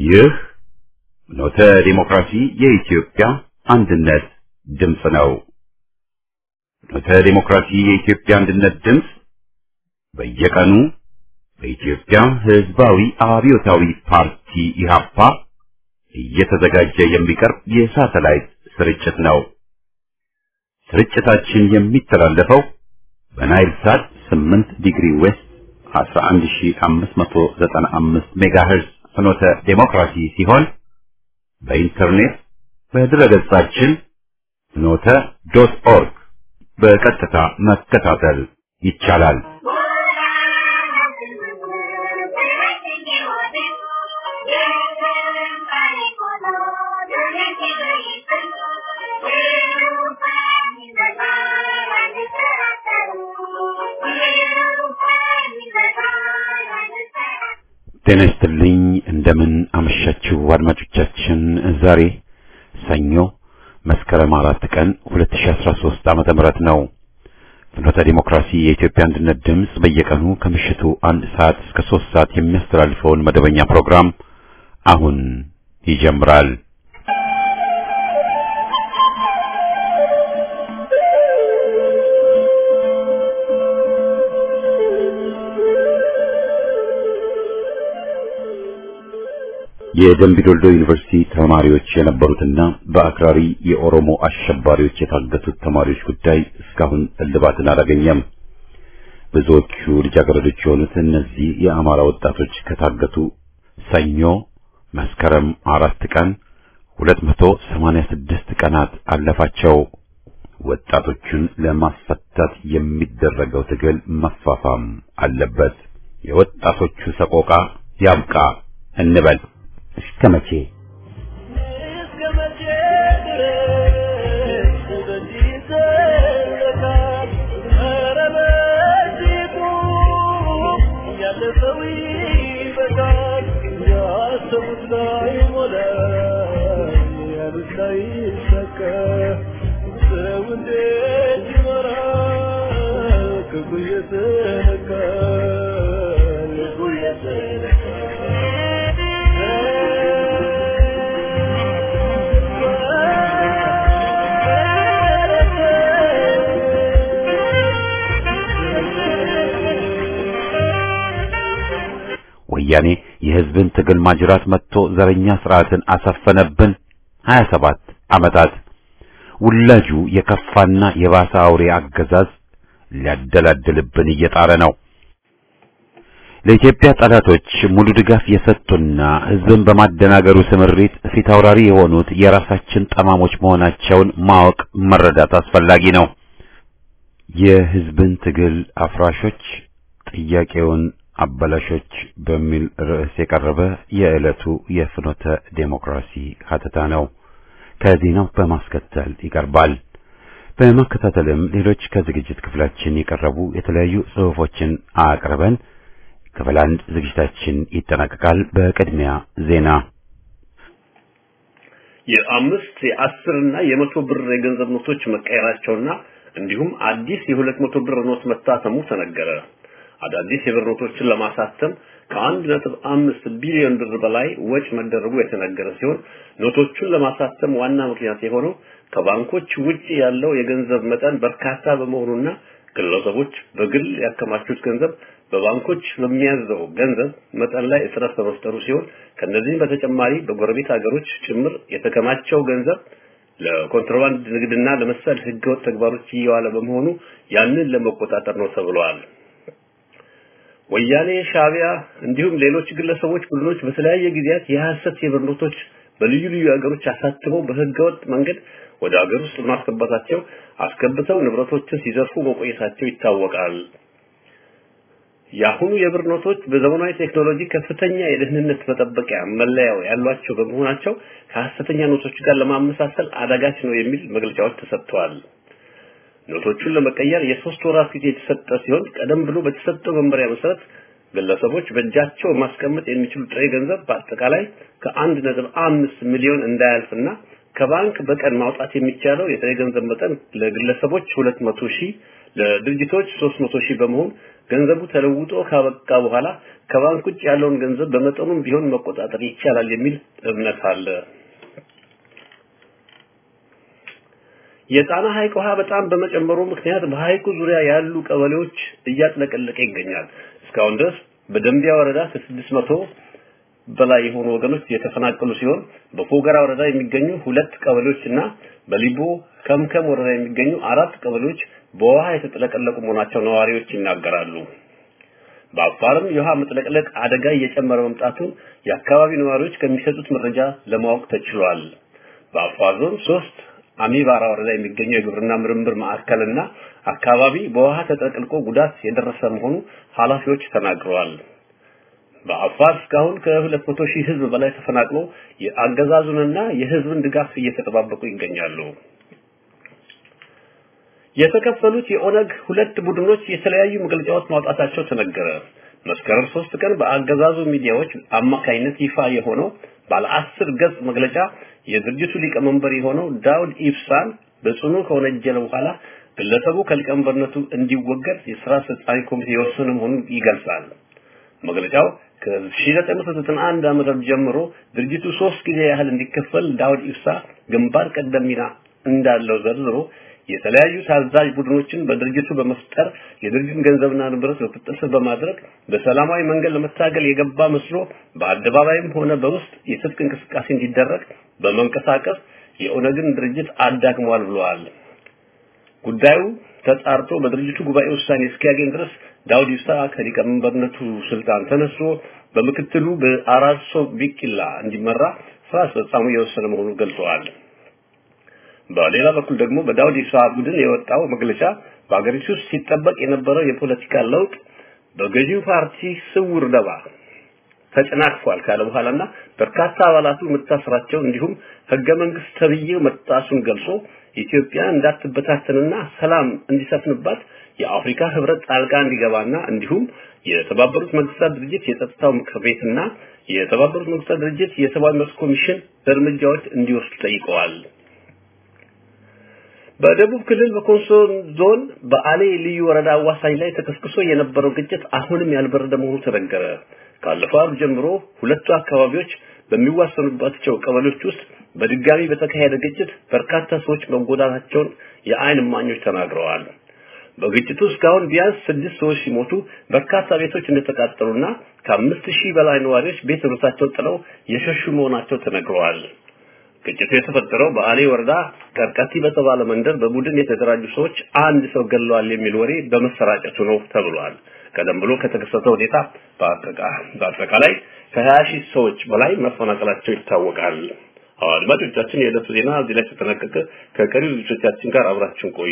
ይህ ኖተ ዲሞክራሲ የኢትዮጵያ አንድነት ድምፅ ነው። ኖተ ዲሞክራሲ የኢትዮጵያ አንድነት ድምፅ በየቀኑ በኢትዮጵያ ሕዝባዊ አብዮታዊ ፓርቲ ኢህአፓ እየተዘጋጀ የሚቀርብ የሳተላይት ስርጭት ነው። ስርጭታችን የሚተላለፈው በናይል ሳት 8 ዲግሪ ዌስት 11595 ሜጋሄርዝ ፍኖተ ዴሞክራሲ ሲሆን በኢንተርኔት በድረገጻችን ፍኖተ ዶት ኦርግ በቀጥታ መከታተል ይቻላል። ጤና ይስጥልኝ። እንደምን አመሻችሁ አድማጮቻችን። ዛሬ ሰኞ መስከረም አራት ቀን 2013 ዓመተ ምህረት ነው። ፍኖተ ዲሞክራሲ የኢትዮጵያ አንድነት ድምፅ በየቀኑ ከምሽቱ አንድ ሰዓት እስከ ሶስት ሰዓት የሚያስተላልፈውን መደበኛ ፕሮግራም አሁን ይጀምራል። የደምቢዶልዶ ዩኒቨርሲቲ ተማሪዎች የነበሩትና በአክራሪ የኦሮሞ አሸባሪዎች የታገቱት ተማሪዎች ጉዳይ እስካሁን እልባትን አላገኘም። ብዙዎቹ ልጃገረዶች የሆኑት እነዚህ የአማራ ወጣቶች ከታገቱ ሰኞ መስከረም አራት ቀን 286 ቀናት አለፋቸው። ወጣቶቹን ለማስፈታት የሚደረገው ትግል መፋፋም አለበት። የወጣቶቹ ሰቆቃ ያብቃ እንበል። እስከ መቼ እስከ መቼ ድረስ በዚህ ይዘለቃል? ኧረ በእጅጉ ያለፈው ይበቃል። ያሰቡት ላይሞላ ያሉት ላይሳካ ሰው እንዴት ይኖራል? ክፉ እየተነካ ልቡ ወያኔ የሕዝብን ትግል ማጅራት መጥቶ ዘረኛ ስርዓትን አሰፈነብን 27 ዓመታት። ውላጁ የከፋና የባሰ አውሬ አገዛዝ ሊያደላድልብን እየጣረ ነው። ለኢትዮጵያ ጠላቶች ሙሉ ድጋፍ የሰጡና ሕዝብን በማደናገሩ ስምሪት ፊት አውራሪ የሆኑት የራሳችን ጠማሞች መሆናቸውን ማወቅ መረዳት አስፈላጊ ነው። የሕዝብን ትግል አፍራሾች ጥያቄውን አበላሾች በሚል ርዕስ የቀረበ የዕለቱ የፍኖተ ዴሞክራሲ ሀተታ ነው። ከዜናው በማስከተል ይቀርባል። በማከታተልም ሌሎች ከዝግጅት ክፍላችን የቀረቡ የተለያዩ ጽሑፎችን አቅርበን ክፍል አንድ ዝግጅታችን ይጠናቀቃል። በቅድሚያ ዜና። የአምስት የአስርና የመቶ ብር የገንዘብ ኖቶች መቀየራቸውና እንዲሁም አዲስ የሁለት መቶ ብር ኖት መታተሙ ተነገረ። አዳዲስ የብር ኖቶችን ለማሳተም ከአንድ ነጥብ አምስት ቢሊዮን ብር በላይ ወጪ መደረጉ የተነገረ ሲሆን ኖቶቹን ለማሳተም ዋና ምክንያት የሆነው ከባንኮች ውጪ ያለው የገንዘብ መጠን በርካታ በመሆኑና ግለሰቦች በግል ያከማቹት ገንዘብ በባንኮች በሚያዘው ገንዘብ መጠን ላይ እጥረት በመፍጠሩ ሲሆን ከነዚህም በተጨማሪ በጎረቤት ሀገሮች ጭምር የተከማቸው ገንዘብ ለኮንትሮባንድ ንግድና ለመሰል ህገወጥ ተግባሮች እየዋለ በመሆኑ ያንን ለመቆጣጠር ነው ተብሏል። ወያኔ፣ ሻቢያ እንዲሁም ሌሎች ግለሰቦች ቡድኖች በተለያየ ጊዜያት የሐሰት የብር ኖቶች በልዩ ልዩ ሀገሮች አሳትመው በህገወጥ መንገድ ወደ ሀገር ውስጥ በማስገባታቸው አስገብተው ንብረቶችን ሲዘርፉ መቆየታቸው ይታወቃል። የአሁኑ የብር ኖቶች በዘመናዊ ቴክኖሎጂ ከፍተኛ የደህንነት መጠበቂያ መለያው ያሏቸው በመሆናቸው ከሐሰተኛ ኖቶች ጋር ለማመሳሰል አዳጋች ነው የሚል መግለጫዎች ተሰጥተዋል። ኖቶቹን ለመቀየር የሶስት ወራት ጊዜ የተሰጠ ሲሆን ቀደም ብሎ በተሰጠው መመሪያ መሰረት ግለሰቦች በእጃቸው ማስቀመጥ የሚችሉ ጥሬ ገንዘብ በአጠቃላይ ከአንድ ነጥብ አምስት ሚሊዮን እንዳያልፍና ከባንክ በቀን ማውጣት የሚቻለው የጥሬ ገንዘብ መጠን ለግለሰቦች ሁለት መቶ ሺህ ለድርጅቶች ሶስት መቶ ሺህ በመሆን ገንዘቡ ተለውጦ ካበቃ በኋላ ከባንክ ውጭ ያለውን ገንዘብ በመጠኑም ቢሆን መቆጣጠር ይቻላል የሚል እምነት አለ። የጣና ሐይቅ ውሃ በጣም በመጨመሩ ምክንያት በሐይቁ ዙሪያ ያሉ ቀበሌዎች እያጥለቀለቀ ይገኛል። እስካሁን ድረስ በደንቢያ ወረዳ ከስድስት መቶ በላይ የሆኑ ወገኖች የተፈናቀሉ ሲሆን በፎገራ ወረዳ የሚገኙ ሁለት ቀበሌዎች እና በሊቦ ከምከም ወረዳ የሚገኙ አራት ቀበሌዎች በውሃ የተጥለቀለቁ መሆናቸው ነዋሪዎች ይናገራሉ። በአፋርም የውሃ መጥለቅለቅ አደጋ እየጨመረ መምጣቱን የአካባቢ ነዋሪዎች ከሚሰጡት መረጃ ለማወቅ ተችሏል። በአፋር ዞን ሶስት አሚባራ ወረዳ የሚገኘው የግብርና ምርምር ማዕከልና አካባቢ በውሃ ተጠቅልቆ ጉዳት የደረሰ መሆኑ ኃላፊዎች ተናግረዋል። በአፋር እስካሁን ከሁለት መቶ ሺህ ህዝብ በላይ ተፈናቅሎ የአገዛዙንና የህዝብን ድጋፍ እየተጠባበቁ ይገኛሉ። የተከፈሉት የኦነግ ሁለት ቡድኖች የተለያዩ መግለጫዎች ማውጣታቸው ተነገረ። መስከረም ሶስት ቀን በአገዛዙ ሚዲያዎች አማካይነት ይፋ የሆነው ባለ አስር ገጽ መግለጫ የድርጅቱ ሊቀመንበር የሆነው ዳውድ ኢብሳን በጽኑ ከወነጀለ በኋላ ግለሰቡ ከሊቀመንበርነቱ እንዲወገድ የስራ አስፈጻሚ ኮሚቴ የወሰነ መሆኑን ይገልጻል። መግለጫው ከ1991 ዓ.ም ጀምሮ ድርጅቱ ሶስት ጊዜ ያህል እንዲከፈል ዳውድ ኢብሳ ግንባር ቀደም ሚና እንዳለው ዘርዝሮ የተለያዩ ታዛዥ ቡድኖችን በድርጅቱ በመፍጠር የድርጅቱን ገንዘብና ንብረት በቁጥጥር ስር በማድረግ በሰላማዊ መንገድ ለመታገል የገባ መስሎ በአደባባይም ሆነ በውስጥ የትጥቅ እንቅስቃሴ እንዲደረግ በመንቀሳቀስ የኦነግን ድርጅት አዳክሟል ብለዋል። ጉዳዩ ተጣርቶ በድርጅቱ ጉባኤ ውሳኔ እስኪያገኝ ድረስ ዳውድ ኢብሳ ከሊቀመንበርነቱ ስልጣን ተነስቶ በምክትሉ በአራርሶ ቢቂላ እንዲመራ ስራ አስፈጻሚ የወሰነ መሆኑን ገልጸዋል። በሌላ በኩል ደግሞ በዳውድ ኢብሳ ቡድን የወጣው መግለጫ በአገሪቱ ውስጥ ሲጠበቅ የነበረው የፖለቲካ ለውጥ በገዢው ፓርቲ ስውር ደባ ተጨናቅፏል ካለ በኋላና በርካታ አባላቱ መታሰራቸው እንዲሁም ህገ መንግስት ተብዬው መጣሱን ገልጾ ኢትዮጵያ እንዳትበታተንና ሰላም እንዲሰፍንባት የአፍሪካ ህብረት ጣልቃ እንዲገባና እንዲሁም የተባበሩት መንግስታት ድርጅት የጸጥታው ምክር ቤትና የተባበሩት መንግስታት ድርጅት የሰብአዊ መብት ኮሚሽን እርምጃዎች እንዲወስዱ ጠይቀዋል። በደቡብ ክልል በኮንሶ ዞን በአሌ ልዩ ወረዳ አዋሳኝ ላይ ተቀስቅሶ የነበረው ግጭት አሁንም ያልበረደ መሆኑ ተነገረ። ካለፈው ዓርብ ጀምሮ ሁለቱ አካባቢዎች በሚዋሰኑባቸው ቀበሌዎች ውስጥ በድጋሚ በተካሄደ ግጭት በርካታ ሰዎች መጎዳታቸውን የአይን እማኞች ተናግረዋል። በግጭቱ እስካሁን ቢያንስ ስድስት ሰዎች ሲሞቱ በርካታ ቤቶች እንደተቃጠሉና ከአምስት ሺህ በላይ ነዋሪዎች ቤት ንብረታቸውን ጥለው የሸሹ መሆናቸው ተነግረዋል። ግጭቱ የተፈጠረው በአሌ ወረዳ ቀርቀቲ በተባለ መንደር በቡድን የተደራጁ ሰዎች አንድ ሰው ገለዋል የሚል ወሬ በመሰራጨቱ ነው ተብሏል። ቀደም ብሎ ከተከሰተው ሁኔታ በአጠቃላይ ከሀያ ሺህ ሰዎች በላይ መፈናቀላቸው ይታወቃል። አድማጮቻችን፣ የዕለቱ ዜና እዚህ ላይ ተጠናቀቀ። ከቀሪው ዝግጅቶቻችን ጋር አብራችን ቆዩ።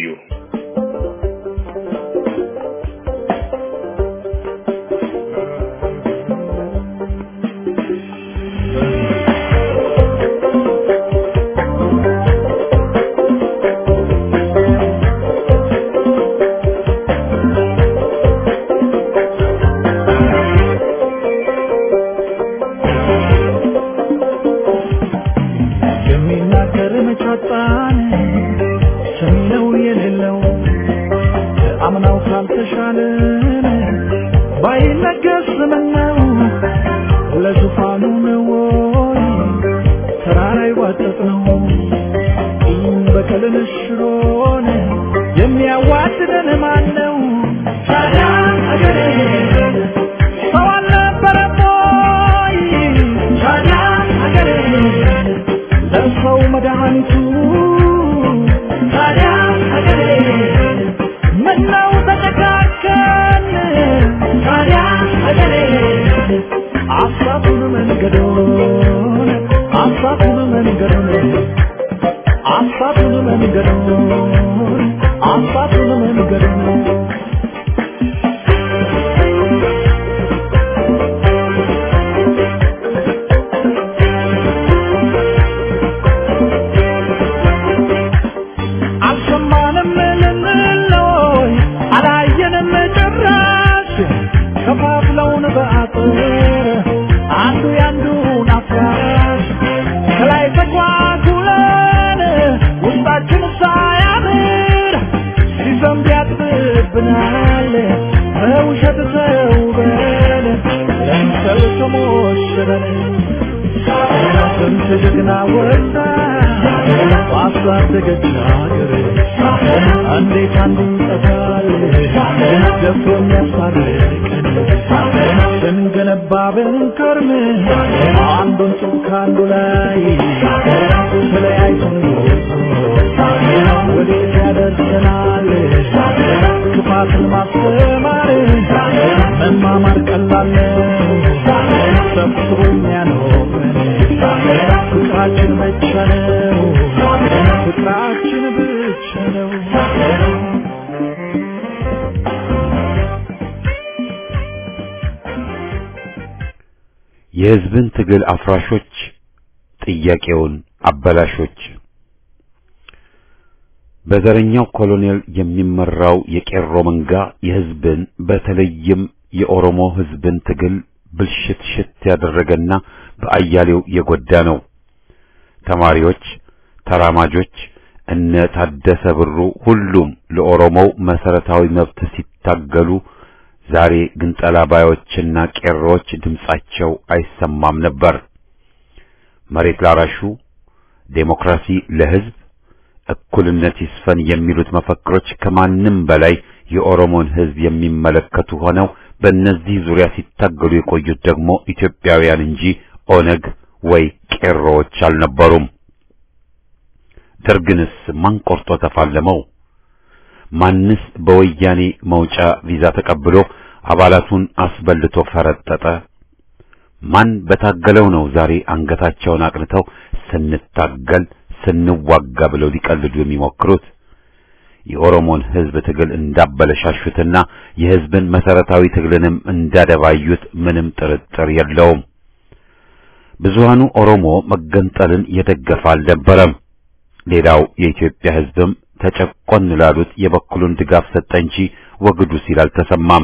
የሚናገር መቻጣን ሰሚነው የሌለው አምናው ካልተሻለን ባይነገስ ምነው ለዙፋኑ ነው ወይ ተራራ ይዋጠጥ ነው ቂም በቀልን ሽሮን የሚያዋድደን ማን ነው ታዲያ አገሬ ሰው አልነበረም ወይ ታዲያ አገሬ ለሰው መድኃኒቱ ታዲያ ሀገሬ ምነው ተጨካከን ታዲያ ሀገሬ አሳቱን መንገዶን አሳቱን መንገዶን አሳቱን መንገዶን አሳቱን መንገዶን ጀግና ወጣ ባሳደገች ሀገር እንዴት አንዱ ይጠፋል ደፍሮ የሚያስታርቀን ስንገነባ ብንከርም አንዱን ጡብ ከአንዱ ላይ ተለያይተን ወዴት ያደርሰናል ክፋትን ማስተማር መማማር ቀላል ነው ሰብስቦ የሚያኖረን ፍቅራችን ብቻ ነው ፍቅራችን ብቻ ነው የሕዝብን ትግል አፍራሾች፣ ጥያቄውን አበላሾች። በዘረኛው ኮሎኔል የሚመራው የቄሮ መንጋ የሕዝብን በተለይም የኦሮሞ ሕዝብን ትግል ብልሽት ሽት ያደረገና በአያሌው የጎዳ ነው። ተማሪዎች፣ ተራማጆች፣ እነ ታደሰ ብሩ ሁሉም ለኦሮሞው መሰረታዊ መብት ሲታገሉ ዛሬ ግን ጠላባዮችና ቄሮዎች ድምጻቸው አይሰማም ነበር። መሬት ላራሹ፣ ዴሞክራሲ ለሕዝብ፣ እኩልነት ይስፈን የሚሉት መፈክሮች ከማንም በላይ የኦሮሞን ሕዝብ የሚመለከቱ ሆነው በእነዚህ ዙሪያ ሲታገሉ የቆዩት ደግሞ ኢትዮጵያውያን እንጂ ኦነግ ወይ ቄሮዎች አልነበሩም። ደርግንስ ማን ቆርጦ ተፋለመው? ማንስ በወያኔ መውጫ ቪዛ ተቀብሎ አባላቱን አስበልቶ ፈረጠጠ? ማን በታገለው ነው ዛሬ አንገታቸውን አቅንተው ስንታገል ስንዋጋ ብለው ሊቀልዱ የሚሞክሩት? የኦሮሞን ሕዝብ ትግል እንዳበለሻሹትና የሕዝብን መሰረታዊ ትግልንም እንዳደባዩት ምንም ጥርጥር የለውም። ብዙሃኑ ኦሮሞ መገንጠልን የደገፈ አልነበረም። ሌላው የኢትዮጵያ ሕዝብም ተጨቆን ላሉት የበኩሉን ድጋፍ ሰጠ እንጂ ወግዱ ሲል አልተሰማም።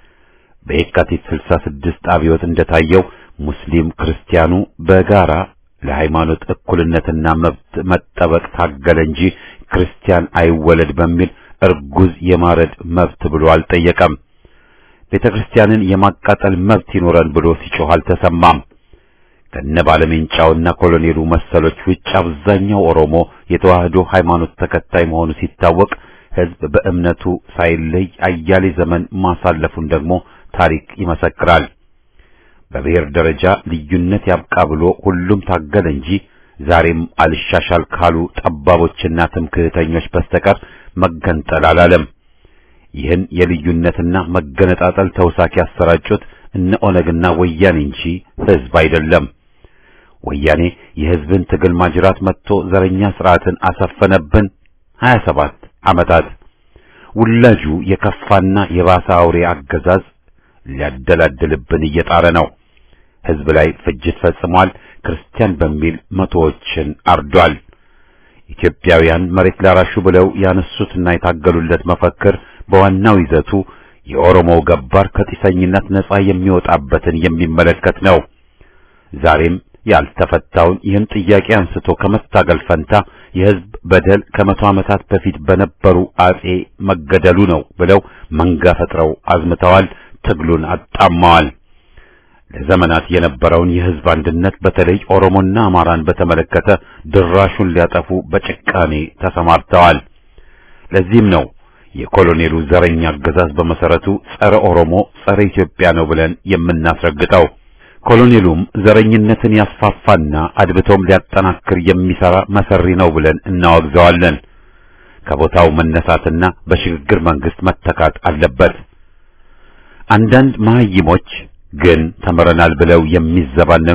በየካቲት 66 አብዮት እንደታየው ሙስሊም ክርስቲያኑ በጋራ ለሃይማኖት እኩልነትና መብት መጠበቅ ታገለ እንጂ ክርስቲያን አይወለድ በሚል እርጉዝ የማረድ መብት ብሎ አልጠየቀም። ቤተ ክርስቲያንን የማቃጠል መብት ይኖረን ብሎ ሲጮህ አልተሰማም። ከነ ባለሜንጫውና ኮሎኔሉ መሰሎች ውጭ አብዛኛው ኦሮሞ የተዋህዶ ሃይማኖት ተከታይ መሆኑ ሲታወቅ ሕዝብ በእምነቱ ሳይለይ አያሌ ዘመን ማሳለፉን ደግሞ ታሪክ ይመሰክራል። በብሔር ደረጃ ልዩነት ያብቃ ብሎ ሁሉም ታገለ እንጂ ዛሬም አልሻሻል ካሉ ጠባቦችና ትምክህተኞች በስተቀር መገንጠል አላለም። ይህን የልዩነትና መገነጣጠል ተውሳክ ያሰራጩት እነ ኦነግና ወያኔ እንጂ ሕዝብ አይደለም። ወያኔ የሕዝብን ትግል ማጅራት መጥቶ ዘረኛ ስርዓትን አሰፈነብን 27 ዓመታት። ውላጁ የከፋና የባሰ አውሬ አገዛዝ ሊያደላድልብን እየጣረ ነው። ሕዝብ ላይ ፍጅት ፈጽሟል። ክርስቲያን በሚል መቶዎችን አርዷል። ኢትዮጵያውያን መሬት ላራሹ ብለው ያነሱትና የታገሉለት መፈክር በዋናው ይዘቱ የኦሮሞው ገባር ከጢሰኝነት ነጻ የሚወጣበትን የሚመለከት ነው። ዛሬም ያልተፈታውን ይህን ጥያቄ አንስቶ ከመታገል ፈንታ የሕዝብ በደል ከመቶ ዓመታት በፊት በነበሩ አጼ መገደሉ ነው ብለው መንጋ ፈጥረው አዝምተዋል። ትግሉን አጣመዋል። ለዘመናት የነበረውን የሕዝብ አንድነት በተለይ ኦሮሞና አማራን በተመለከተ ድራሹን ሊያጠፉ በጭካኔ ተሰማርተዋል። ለዚህም ነው የኮሎኔሉ ዘረኛ አገዛዝ በመሰረቱ ጸረ ኦሮሞ፣ ጸረ ኢትዮጵያ ነው ብለን የምናስረግጠው። ኮሎኔሉም ዘረኝነትን ያስፋፋና አድብቶም ሊያጠናክር የሚሰራ መሰሪ ነው ብለን እናወግዘዋለን። ከቦታው መነሳትና በሽግግር መንግስት መተካት አለበት። አንዳንድ መሀይሞች ግን ተምረናል ብለው የሚዘባነኑ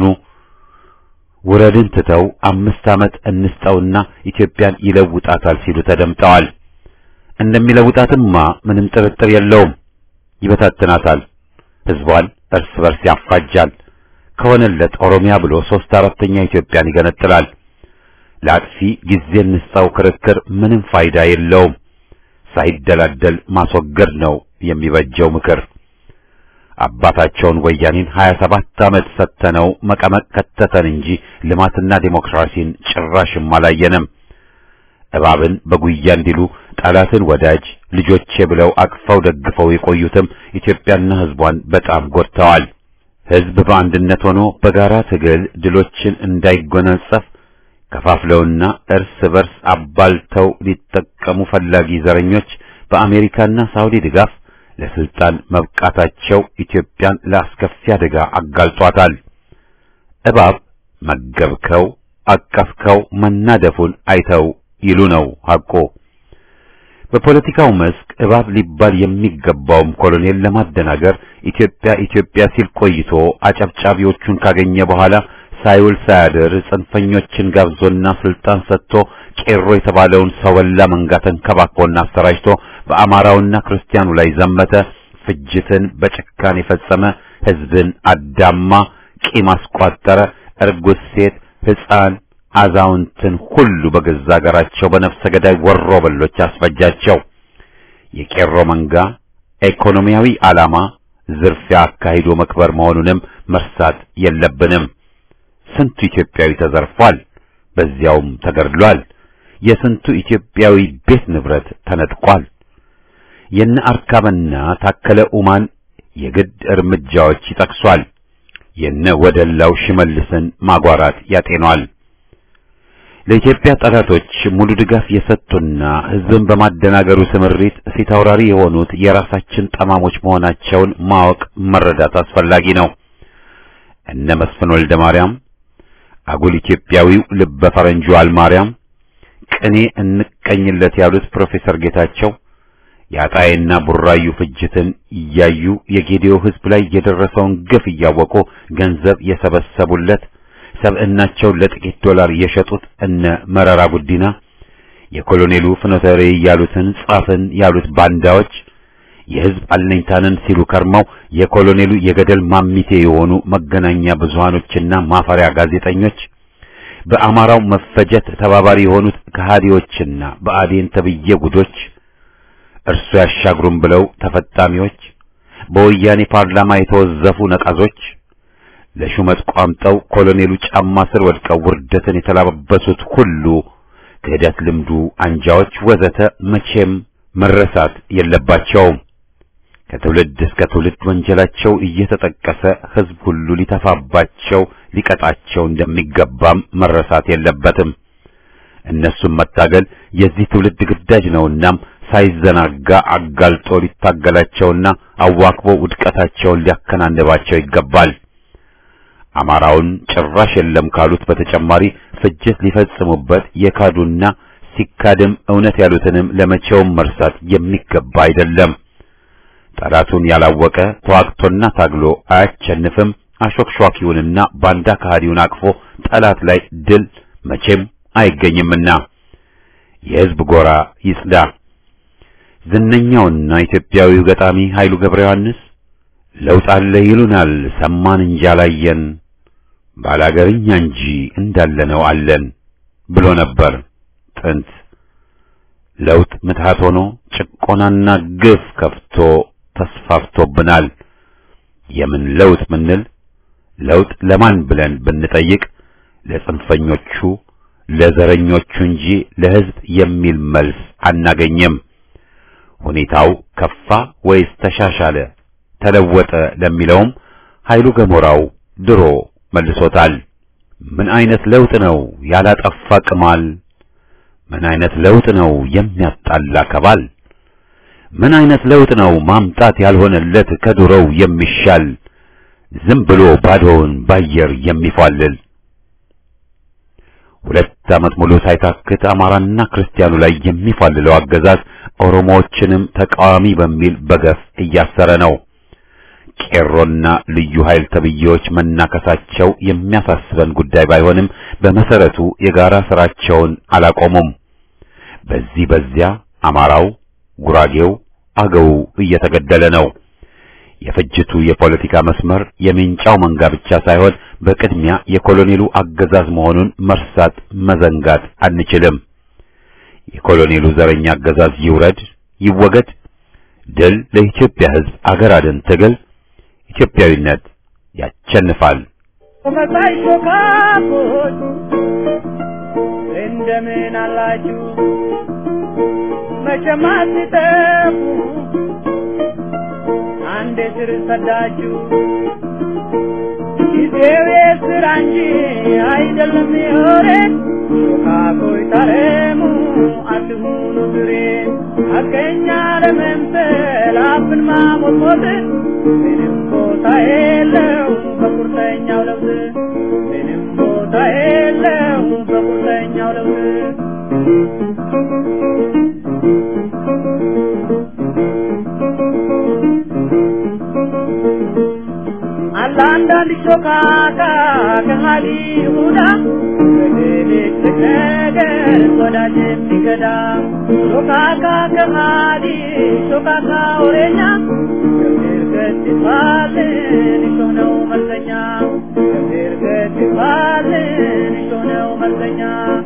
ውረድን ትተው አምስት ዓመት እንስጠውና ኢትዮጵያን ይለውጣታል ሲሉ ተደምጠዋል። እንደሚለውጣትማ ምንም ጥርጥር የለውም። ይበታትናታል፣ ህዝቧን እርስ በርስ ያፋጃል። ከሆነለት ኦሮሚያ ብሎ ሶስት አራተኛ ኢትዮጵያን ይገነጥላል። ለአጥፊ ጊዜ እንስጠው ክርክር ምንም ፋይዳ የለውም። ሳይደላደል ማስወገድ ነው የሚበጀው ምክር። አባታቸውን ወያኔን 27 ዓመት ሰተነው መቀመቅ ከተተን እንጂ ልማትና ዴሞክራሲን ጭራሽም አላየንም። እባብን በጉያ እንዲሉ ጠላትን ወዳጅ ልጆቼ ብለው አቅፈው ደግፈው የቆዩትም ኢትዮጵያና ህዝቧን በጣም ጎድተዋል። ሕዝብ በአንድነት ሆኖ በጋራ ትግል ድሎችን እንዳይጎናጸፍ ከፋፍለውና እርስ በርስ አባልተው ሊጠቀሙ ፈላጊ ዘረኞች በአሜሪካና ሳውዲ ድጋፍ ለስልጣን መብቃታቸው ኢትዮጵያን ለአስከፊ አደጋ አጋልጧታል። እባብ መገብከው አቀፍከው መናደፉን አይተው ይሉ ነው ሐቆ። በፖለቲካው መስክ እባብ ሊባል የሚገባውም ኮሎኔል ለማደናገር ኢትዮጵያ ኢትዮጵያ ሲል ቆይቶ አጨብጫቢዎቹን ካገኘ በኋላ ሳይውል ሳያድር ጽንፈኞችን ጋብዞና ስልጣን ሰጥቶ ቄሮ የተባለውን ሰው በላ መንጋ ተንከባክቦና አሰራጭቶ በአማራውና ክርስቲያኑ ላይ ዘመተ። ፍጅትን በጭካኔ የፈጸመ ሕዝብን አዳማ፣ ቂም አስቋጠረ። እርጉዝ ሴት፣ ሕፃን፣ አዛውንትን ሁሉ በገዛ አገራቸው በነፍሰ ገዳይ ወሮ በሎች አስፈጃቸው። የቄሮ መንጋ ኢኮኖሚያዊ ዓላማ ዝርፊያ አካሂዶ መክበር መሆኑንም መርሳት የለብንም። ስንቱ ኢትዮጵያዊ ተዘርፏል፣ በዚያውም ተገድሏል። የስንቱ ኢትዮጵያዊ ቤት ንብረት ተነጥቋል። የነ አርካብና ታከለ ኡማን የግድ እርምጃዎች ይጠቅሷል። የነ ወደላው ሽመልስን ማጓራት ያጤኗል። ለኢትዮጵያ ጠላቶች ሙሉ ድጋፍ የሰጡና ሕዝብን በማደናገሩ ስምሪት ፊት አውራሪ የሆኑት የራሳችን ጠማሞች መሆናቸውን ማወቅ መረዳት አስፈላጊ ነው። እነ መስፍን ወልደ ማርያም፣ አጉል ኢትዮጵያዊው ልበ ፈረንጁ አልማርያም፣ ቅኔ እንቀኝለት ያሉት ፕሮፌሰር ጌታቸው የአጣዬና ቡራዩ ፍጅትን እያዩ የጌዲዮ ሕዝብ ላይ የደረሰውን ግፍ እያወቁ ገንዘብ የሰበሰቡለት ሰብዕናቸውን ለጥቂት ዶላር የሸጡት እነ መረራ ጉዲና የኮሎኔሉ ፍኖተ ርዕይ ያሉትን ጻፍን ያሉት ባንዳዎች የሕዝብ አለኝታንን ሲሉ ከርመው የኮሎኔሉ የገደል ማሚቴ የሆኑ መገናኛ ብዙሃኖችና ማፈሪያ ጋዜጠኞች በአማራው መፈጀት ተባባሪ የሆኑት ከሃዲዎችና በአዴን ተብዬ ጉዶች እርሱ ያሻግሩም ብለው ተፈጣሚዎች በወያኔ ፓርላማ የተወዘፉ ነቃዞች ለሹመት ቋምጠው ኮሎኔሉ ጫማ ስር ወድቀው ውርደትን የተላበሱት ሁሉ ክህደት ልምዱ አንጃዎች ወዘተ መቼም መረሳት የለባቸውም። ከትውልድ እስከ ትውልድ ወንጀላቸው እየተጠቀሰ ሕዝብ ሁሉ ሊተፋባቸው ሊቀጣቸው እንደሚገባም መረሳት የለበትም። እነሱም መታገል የዚህ ትውልድ ግዳጅ ነውናም ሳይዘናጋ አጋልጦ ሊታገላቸውና አዋክቦ ውድቀታቸውን ሊያከናንባቸው ይገባል። አማራውን ጭራሽ የለም ካሉት በተጨማሪ ፍጅት ሊፈጽሙበት የካዱና ሲካድም እውነት ያሉትንም ለመቼውም መርሳት የሚገባ አይደለም። ጠላቱን ያላወቀ ተዋግቶና ታግሎ አያቸንፍም። አሾክሿኪውንና ባንዳ ከሃዲውን አቅፎ ጠላት ላይ ድል መቼም አይገኝምና የሕዝብ ጎራ ይጽዳ። ዝነኛውና ኢትዮጵያዊው ገጣሚ ኃይሉ ገብረ ዮሐንስ ለውጥ አለ ይሉናል ሰማን እንጂ አላየን፣ ባላገርኛ እንጂ እንዳለነው አለን ብሎ ነበር ጥንት። ለውጥ ምትሃት ሆኖ ጭቆናና ግፍ ከፍቶ ተስፋፍቶብናል። የምን ለውጥ ምንል ለውጥ ለማን ብለን ብንጠይቅ ለጽንፈኞቹ ለዘረኞቹ እንጂ ለሕዝብ የሚል መልስ አናገኘም። ሁኔታው ከፋ ወይስ ተሻሻለ ተለወጠ ለሚለውም ኃይሉ ገሞራው ድሮ መልሶታል። ምን አይነት ለውጥ ነው ያላጠፋ ቅማል? ምን አይነት ለውጥ ነው የሚያጣላ ከባል? ምን አይነት ለውጥ ነው ማምጣት ያልሆነለት ከድሮው የሚሻል ዝም ብሎ ባዶውን ባየር የሚፏልል? ሁለት ዓመት ሙሉ ሳይታክት አማራና ክርስቲያኑ ላይ የሚፏልለው አገዛዝ ኦሮሞዎችንም ተቃዋሚ በሚል በገፍ እያሰረ ነው። ቄሮና ልዩ ኃይል ተብዬዎች መናከሳቸው የሚያሳስበን ጉዳይ ባይሆንም በመሰረቱ የጋራ ስራቸውን አላቆሙም። በዚህ በዚያ አማራው፣ ጉራጌው፣ አገው እየተገደለ ነው። የፍጅቱ የፖለቲካ መስመር የሜንጫው መንጋ ብቻ ሳይሆን በቅድሚያ የኮሎኔሉ አገዛዝ መሆኑን መርሳት መዘንጋት አንችልም። የኮሎኔሉ ዘረኛ አገዛዝ ይውረድ ይወገድ። ድል ለኢትዮጵያ ሕዝብ አገር አድን ትግል ኢትዮጵያዊነት ያቸንፋል። መሳይ ሾካኮች እንደምን አላችሁ? መቼም አትጠፉ አንድ ስር ሰዳችሁ ጊዜው የስራ እንጂ አይደለም የወሬን ሾካኮይ ታረሙ አትሁኑ ብሬን ሐቀኛ ለመምሰል አፍን ማሞጥሞጥ ምንም ቦታ የለው በቁርጠኛው ለውጥ ምንም ቦታ የለው በቁርጠኛው ለውጥ አለ አንዳንድ ሾካካ ከሃዲ ይሁዳ በሌሊት ነገር ወዳጅ የሚገዳ ሾካካ ከሃዲ ሾካካ ወሬኛ ገብር ገት ይባልን እሾህ ነው መልከኛ ገብር ገት ይባልን እሾህ ነው መልከኛ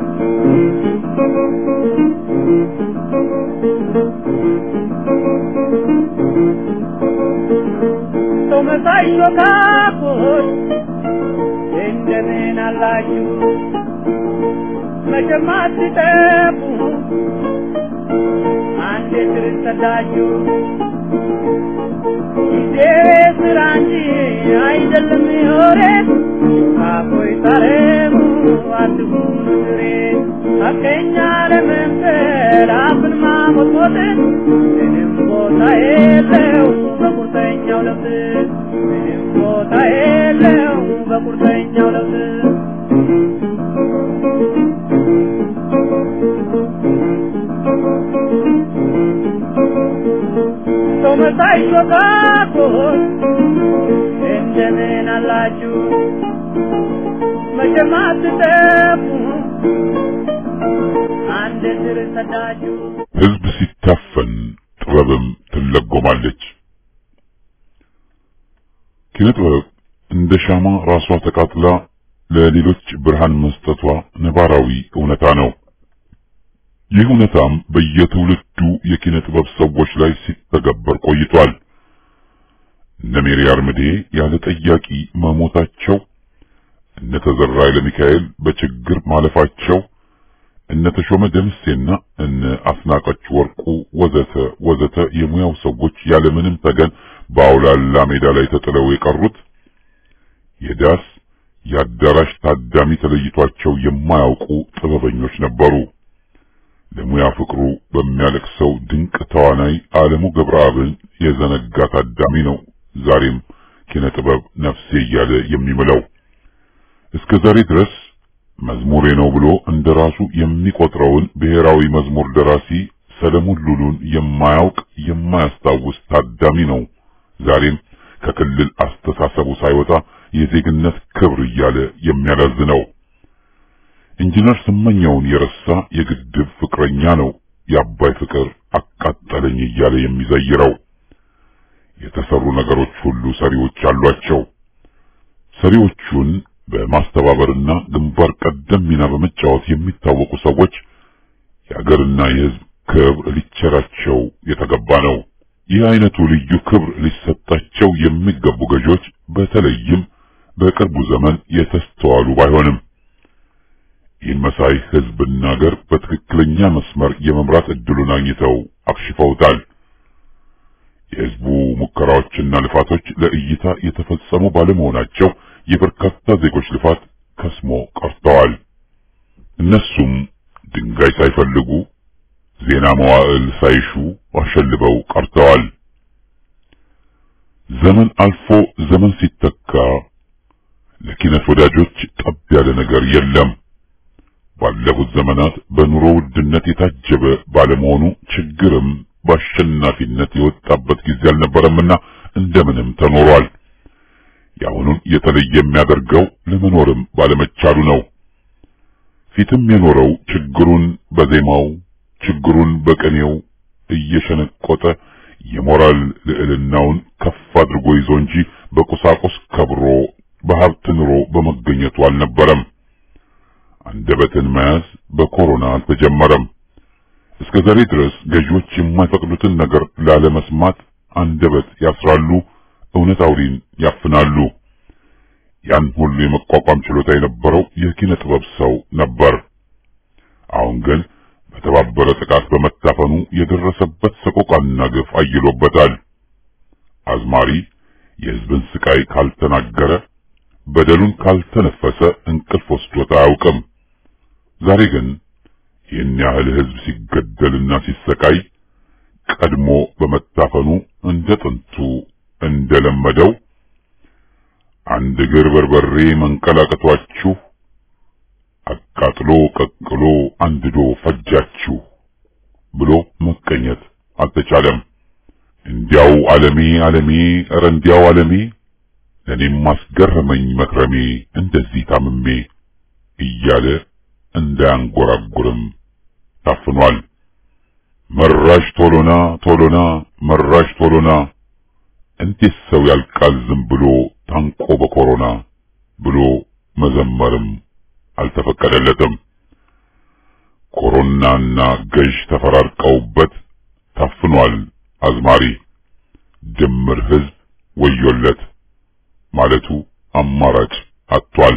ሰው መሳይ ሾካኮች እንደምን አላችሁ? መቼም አትጠፉ አንድ ስርን ሰዳችሁ ጊዜ ስራ እንጂ አይደለም የወሬ ሾካኮች ታረሙ አትሁኑ ድሬ ሐቀኛ ለመምሰል አፍን ማሞጥሞጥ ምንም ቦታ የለው በቁርጠኛው ለውጥ ምንም ቦታ የለው በቁርጠኛው ለውጥ ሰው መሳይ ሾካኮች እንደምን አላችሁ? መቼም አትጠፉ አንድ ስር ሰዳችሁ ሕዝብ ሲታፈን ጥበብም ትለጎማለች። ኪነ ጥበብ እንደ ሻማ ራሷ ተቃጥላ ለሌሎች ብርሃን መስጠቷ ነባራዊ እውነታ ነው። ይህ እውነታም በየትውልዱ የኪነ ጥበብ ሰዎች ላይ ሲተገበር ቆይቷል። እነ ሜሪ አርምዴ ያለ ጠያቂ መሞታቸው፣ እነ ተዘራ ኃይለሚካኤል በችግር ማለፋቸው፣ እነ ተሾመ ደምሴና እነ አስናቀች ወርቁ ወዘተ ወዘተ የሙያው ሰዎች ያለምንም ተገን በአውላላ ሜዳ ላይ ተጥለው የቀሩት የዳስ የአዳራሽ ታዳሚ ተለይቷቸው የማያውቁ ጥበበኞች ነበሩ። ለሙያ ፍቅሩ በሚያለቅሰው ድንቅ ተዋናይ ዓለሙ ገብረአብን የዘነጋ ታዳሚ ነው ዛሬም ኪነ ጥበብ ነፍሴ እያለ የሚምለው። እስከ ዛሬ ድረስ መዝሙሬ ነው ብሎ እንደራሱ የሚቆጥረውን ብሔራዊ መዝሙር ደራሲ ሰለሞን ሉሉን የማያውቅ የማያስታውስ ታዳሚ ነው ዛሬም ከክልል አስተሳሰቡ ሳይወጣ የዜግነት ክብር እያለ የሚያላዝነው። ኢንጂነር ስመኛውን የረሳ የግድብ ፍቅረኛ ነው የአባይ ፍቅር አቃጠለኝ እያለ የሚዘይረው። የተሰሩ ነገሮች ሁሉ ሰሪዎች አሏቸው። ሰሪዎቹን በማስተባበርና ግንባር ቀደም ሚና በመጫወት የሚታወቁ ሰዎች የሀገርና የሕዝብ ክብር ሊቸራቸው የተገባ ነው። ይህ አይነቱ ልዩ ክብር ሊሰጣቸው የሚገቡ ገዢዎች በተለይም በቅርቡ ዘመን የተስተዋሉ ባይሆንም ይህን መሳይ ሕዝብና ሀገር በትክክለኛ መስመር የመምራት እድሉን አግኝተው አክሽፈውታል። የሕዝቡ ሙከራዎችና ልፋቶች ለእይታ የተፈጸሙ ባለመሆናቸው የበርካታ ዜጎች ልፋት ከስሞ ቀርተዋል። እነሱም ድንጋይ ሳይፈልጉ ዜና መዋዕል ሳይሹ አሸልበው ቀርተዋል። ዘመን አልፎ ዘመን ሲተካ ለኪነት ወዳጆች ጠብ ያለ ነገር የለም። ባለፉት ዘመናት በኑሮ ውድነት የታጀበ ባለመሆኑ ችግርም በአሸናፊነት የወጣበት ጊዜ አልነበረምና እንደምንም ተኖሯል። የአሁኑን የተለየ የሚያደርገው ለመኖርም ባለመቻሉ ነው። ፊትም የኖረው ችግሩን በዜማው ችግሩን በቅኔው እየሸነቆጠ የሞራል ልዕልናውን ከፍ አድርጎ ይዞ እንጂ በቁሳቁስ ከብሮ በሀብት ኑሮ በመገኘቱ አልነበረም። አንደበትን መያዝ በኮሮና አልተጀመረም። እስከ ዛሬ ድረስ ገዢዎች የማይፈቅዱትን ነገር ላለመስማት አንደበት ያስራሉ፣ እውነት አውሪን ያፍናሉ። ያን ሁሉ የመቋቋም ችሎታ የነበረው የኪነ ጥበብ ሰው ነበር። አሁን ግን በተባበረ ጥቃት በመታፈኑ የደረሰበት ሰቆቃና ግፍ አይሎበታል። አዝማሪ፣ የሕዝብን ስቃይ ካልተናገረ በደሉን ካልተነፈሰ እንቅልፍ ወስዶት አያውቅም። ዛሬ ግን ይህን ያህል ሕዝብ ሲገደልና ሲሰቃይ ቀድሞ በመታፈኑ እንደ ጥንቱ እንደለመደው አንድ እግር በርበሬ መንቀላቀቷችሁ አቃጥሎ ቀቅሎ አንድዶ ፈጃችሁ ብሎ መቀኘት አልተቻለም። እንዲያው ዓለሜ ዓለሜ ኧረ እንዲያው ዓለሜ ለእኔም ማስገረመኝ መክረሜ እንደዚህ ታምሜ እያለ እንዳያንጎራጉርም ታፍኗል። መራሽ ቶሎና ቶሎና መራሽ ቶሎና እንዴት ሰው ያልቃል ዝም ብሎ ታንቆ በኮሮና ብሎ መዘመርም አልተፈቀደለትም። ኮሮናና ገዥ ተፈራርቀውበት ታፍኗል አዝማሪ። ድምር ሕዝብ ወዮለት ማለቱ አማራጭ አጥቷል።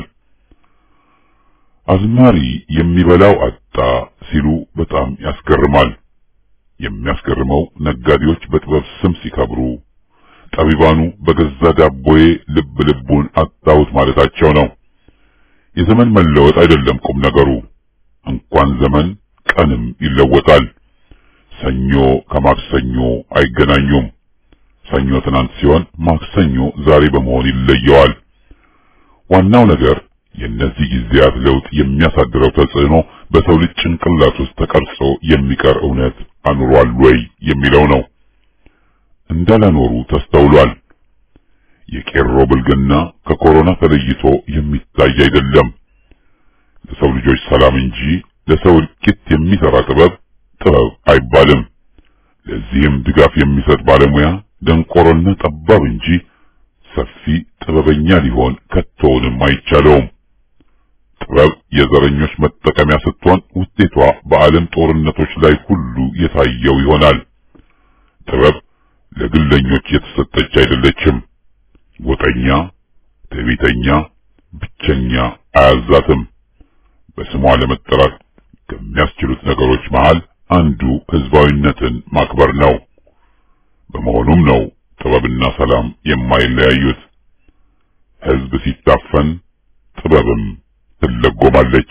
አዝማሪ የሚበላው አጣ ሲሉ በጣም ያስገርማል። የሚያስገርመው ነጋዴዎች በጥበብ ስም ሲከብሩ፣ ጠቢባኑ በገዛ ዳቦዬ ልብ ልቡን አጣሁት ማለታቸው ነው። የዘመን መለወጥ አይደለም ቁም ነገሩ። እንኳን ዘመን ቀንም ይለወጣል። ሰኞ ከማክሰኞ አይገናኙም። ሰኞ ትናንት ሲሆን ማክሰኞ ዛሬ በመሆን ይለየዋል። ዋናው ነገር የእነዚህ ጊዜያት ለውጥ የሚያሳድረው ተጽዕኖ በሰው ልጅ ጭንቅላት ውስጥ ተቀርጾ የሚቀር እውነት አኑሯል ወይ የሚለው ነው። እንዳላኖሩ ተስተውሏል። የቄሮ ብልግና ከኮሮና ተለይቶ የሚታይ አይደለም። ለሰው ልጆች ሰላም እንጂ ለሰው እልቂት የሚሰራ ጥበብ ጥበብ አይባልም። ለዚህም ድጋፍ የሚሰጥ ባለሙያ ደንቆሮና ጠባብ እንጂ ሰፊ ጥበበኛ ሊሆን ከቶውንም አይቻለውም። ጥበብ የዘረኞች መጠቀሚያ ስትሆን ውጤቷ በዓለም ጦርነቶች ላይ ሁሉ የታየው ይሆናል። ጥበብ ለግለኞች የተሰጠች አይደለችም። ጎጠኛ፣ ትዕቢተኛ፣ ብቸኛ አያዛትም። በስሟ ለመጠራት ከሚያስችሉት ነገሮች መሃል አንዱ ህዝባዊነትን ማክበር ነው። በመሆኑም ነው ጥበብና ሰላም የማይለያዩት። ህዝብ ሲታፈን ጥበብም ትለጎማለች።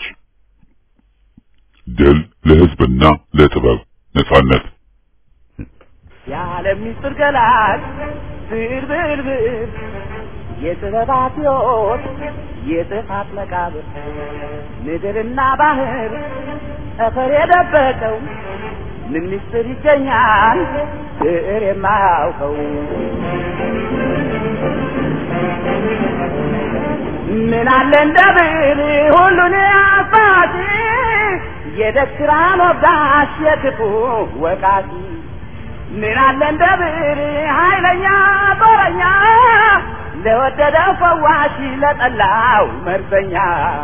ድል ለህዝብና ለጥበብ ነጻነት። የዓለም ምስጢር ገላጭ ብርብርብር የጥበባት ሕይወት የጥፋት መቃብር ምድርና ባህር ጠፈር የደበቀው ምን ምስጢር ይገኛል ብዕር የማያውቀው ምን አለ እንደ ብዕር ሁሉን አባቲ የደስራን ወጋሽ የክፉ ወቃቲ ምን አለ እንደ ብዕር ኃይለኛ ጦረኛ ለወደደው ፈዋሽ ለጠላው መርዘኛ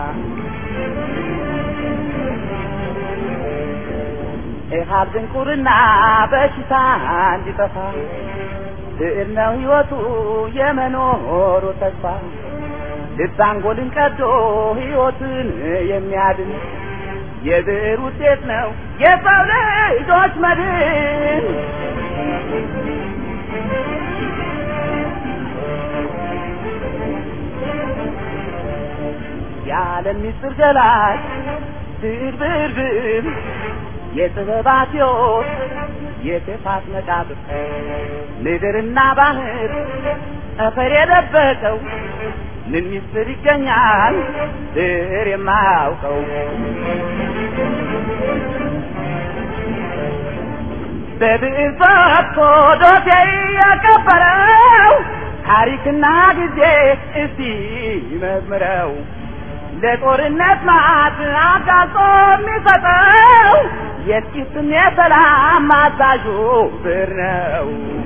ኢሃብ ድንቁርና በሽታ እንዲጠፋ ብዕር ነው ሕይወቱ የመኖሩ ተስፋ ልብ አንጎልን ቀዶ ሕይወትን የሚያድን የብዕር ውጤት ነው የሰው ልጆች መድን። የዓለም ምስጢር ገላጭ ብዕር ብዕር ብዕር የጥበባት ሕይወት የክፋት መቃብር ምድርና ባህር ጠፈር የደበቀው ምን ምስጢር ይገኛል ብዕር የማያውቀው በብዕር ፈትቶ ዶሴ ያቀበረው ታሪክና ጊዜ እስቲ መዝምረው ለጦርነት ማት አጋጾ የሚሰጠው የጥቂትም የሰላም አዛዡ ብዕር ነው።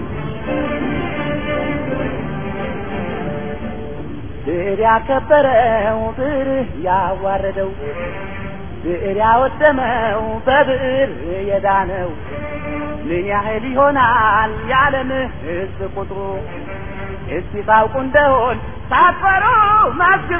ብዕር ያከበረው ብዕር ያዋረደው ብዕር ያወደመው በብዕር የዳነው ምን ያህል ይሆናል የዓለም ሕዝብ ቁጥሩ? እስቲ ታውቁ እንደሆን ሳትፈሩ መስክሩ።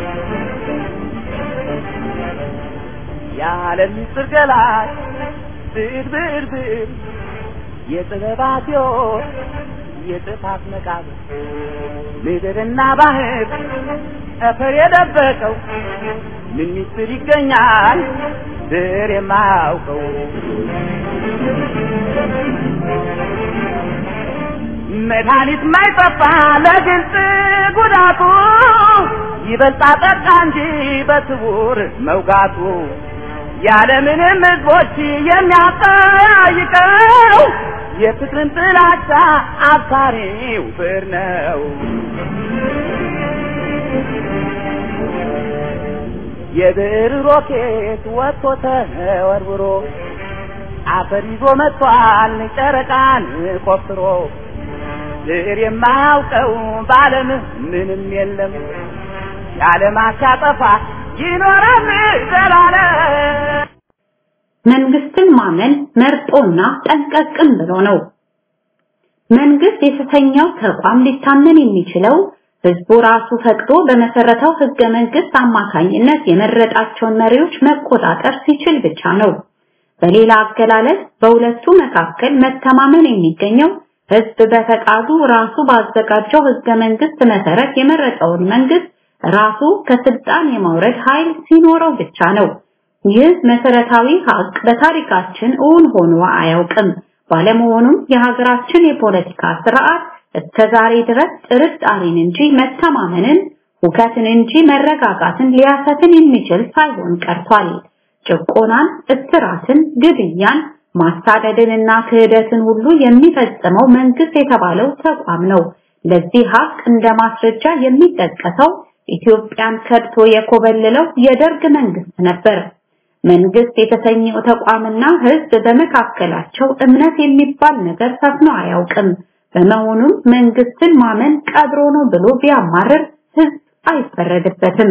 የዓለም ምስጢር ገላጭ ብዕር ብዕር ብዕር የጥበባት ሕይወት የጥፋት መቃብር ምድርና ባህር ጠፈር የደበቀው ምን ሚስጥር ይገኛል ብዕር የማያውቀው መድኃኒት ማይጠፋ ለግልጽ ጉዳቱ ይበልጣ ጠቃ እንጂ በስውር መውጋቱ ያለምንም ሕዝቦች የሚያጠያይቀው የፍቅርን ጥላቻ አብሳሪው ብዕር ነው። የብዕር ሮኬት ወጥቶ ተወርውሮ አፈር ይዞ መጥቷል ጨረቃን ቆፍሮ ብዕር የማያውቀው በዓለም ምንም የለም የዓለም አሻጠፋ ይኖራል ዘላለም። መንግስትን ማመን መርጦና ጠንቀቅም ብሎ ነው። መንግስት የተሰኘው ተቋም ሊታመን የሚችለው ህዝቡ ራሱ ፈቅዶ በመሰረተው ህገ መንግስት አማካኝነት የመረጣቸውን መሪዎች መቆጣጠር ሲችል ብቻ ነው። በሌላ አገላለጽ በሁለቱ መካከል መተማመን የሚገኘው ህዝብ በፈቃዱ ራሱ ባዘጋጀው ህገ መንግስት መሰረት የመረጠውን መንግስት ራሱ ከስልጣን የማውረድ ኃይል ሲኖረው ብቻ ነው። ይህ መሰረታዊ ሀቅ በታሪካችን እውን ሆኖ አያውቅም። ባለመሆኑም የሀገራችን የፖለቲካ ስርዓት እስከ ዛሬ ድረስ ጥርጣሬን እንጂ መተማመንን፣ ሁከትን እንጂ መረጋጋትን ሊያሰትን የሚችል ሳይሆን ቀርቷል። ጭቆናን፣ እስራትን፣ ግድያን፣ ማሳደድንና ክህደትን ሁሉ የሚፈጽመው መንግስት የተባለው ተቋም ነው። ለዚህ ሀቅ እንደ ማስረጃ የሚጠቀሰው ኢትዮጵያን ከድቶ የኮበለለው የደርግ መንግስት ነበር። መንግስት የተሰኘው ተቋምና ህዝብ በመካከላቸው እምነት የሚባል ነገር ሰፍኖ አያውቅም። በመሆኑም መንግስትን ማመን ቀብሮ ነው ብሎ ቢያማርር ህዝብ አይፈረድበትም።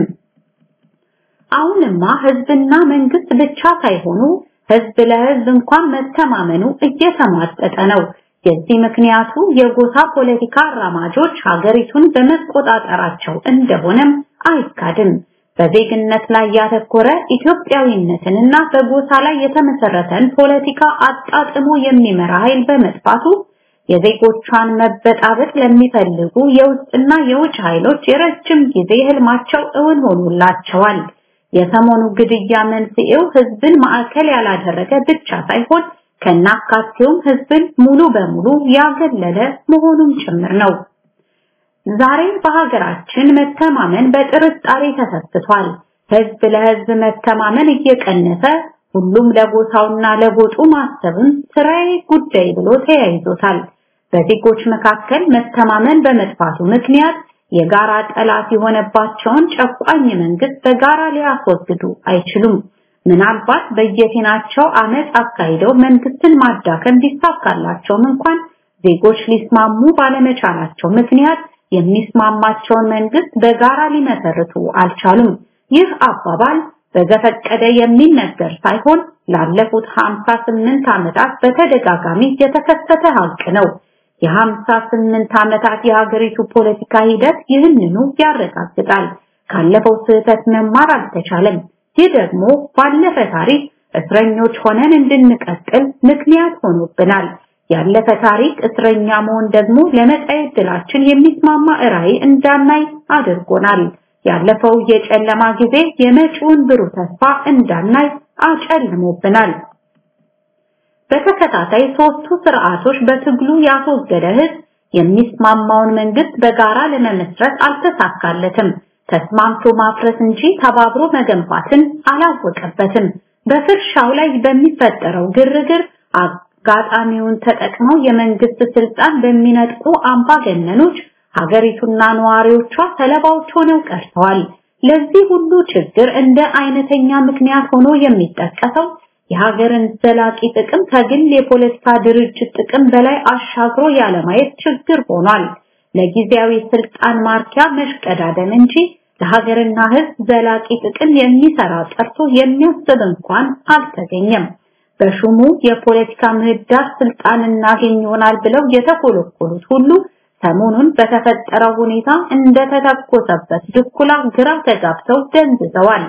አሁንማ ህዝብና መንግስት ብቻ ሳይሆኑ ህዝብ ለህዝብ እንኳን መተማመኑ እየተሟጠጠ ነው። የዚህ ምክንያቱ የጎሳ ፖለቲካ አራማጆች ሀገሪቱን በመቆጣጠራቸው እንደሆነም አይካድም። በዜግነት ላይ ያተኮረ ኢትዮጵያዊነትንና በጎሳ ላይ የተመሰረተን ፖለቲካ አጣጥሞ የሚመራ ኃይል በመጥፋቱ የዜጎቿን መበጣበጥ ለሚፈልጉ የውስጥና የውጭ ኃይሎች የረጅም ጊዜ ህልማቸው እውን ሆኖላቸዋል። የሰሞኑ ግድያ መንስኤው ህዝብን ማዕከል ያላደረገ ብቻ ሳይሆን ከናካቴውም ህዝብን ሙሉ በሙሉ ያገለለ መሆኑም ጭምር ነው። ዛሬ በሀገራችን መተማመን በጥርጣሬ ተሰስቷል። ህዝብ ለህዝብ መተማመን እየቀነሰ ሁሉም ለጎሳውና ለጎጡ ማሰብን ስራዬ ጉዳይ ብሎ ተያይዞታል። በዜጎች መካከል መተማመን በመጥፋቱ ምክንያት የጋራ ጠላት የሆነባቸውን ጨቋኝ መንግስት በጋራ ሊያስወግዱ አይችሉም። ምናልባት በየፊናቸው አመፅ አካሂደው መንግስትን ማዳከም ቢሳካላቸውም እንኳን ዜጎች ሊስማሙ ባለመቻላቸው ምክንያት የሚስማማቸውን መንግስት በጋራ ሊመሰርቱ አልቻሉም። ይህ አባባል በዘፈቀደ የሚነገር ሳይሆን ላለፉት 58 ዓመታት በተደጋጋሚ የተከሰተ ሀቅ ነው። የ58 ዓመታት የሀገሪቱ ፖለቲካ ሂደት ይህንኑ ያረጋግጣል። ካለፈው ስህተት መማር አልተቻለም። ይህ ደግሞ ባለፈ ታሪክ እስረኞች ሆነን እንድንቀጥል ምክንያት ሆኖብናል። ያለፈ ታሪክ እስረኛ መሆን ደግሞ ለመጻኤ ዕድላችን የሚስማማ ራዕይ እንዳናይ አድርጎናል። ያለፈው የጨለማ ጊዜ የመጪውን ብሩህ ተስፋ እንዳናይ አጨልሞብናል። በተከታታይ ሶስቱ ስርዓቶች በትግሉ ያስወገደ ህዝብ የሚስማማውን መንግስት በጋራ ለመመስረት አልተሳካለትም። ተስማምቶ ማፍረስ እንጂ ተባብሮ መገንባትን አላወቀበትም። በፍርሻው ላይ በሚፈጠረው ግርግር አጋጣሚውን ተጠቅመው የመንግስት ስልጣን በሚነጥቁ አምባገነኖች ሀገሪቱና ነዋሪዎቿ ሰለባዎች ሆነው ቀርተዋል። ለዚህ ሁሉ ችግር እንደ አይነተኛ ምክንያት ሆኖ የሚጠቀሰው የሀገርን ዘላቂ ጥቅም ከግል የፖለቲካ ድርጅት ጥቅም በላይ አሻግሮ ያለማየት ችግር ሆኗል። ለጊዜያዊ ስልጣን ማርኪያ መሽቀዳደም እንጂ ለሀገርና ህዝብ ዘላቂ ጥቅም የሚሰራ ጠርቶ የሚያስብ እንኳን አልተገኘም። በሹሙ የፖለቲካ ምህዳር ስልጣን እናገኝ ይሆናል ብለው የተኮለኮሉት ሁሉ ሰሞኑን በተፈጠረው ሁኔታ እንደተተኮሰበት ድኩላ ግራ ተጋብተው ደንዝዘዋል።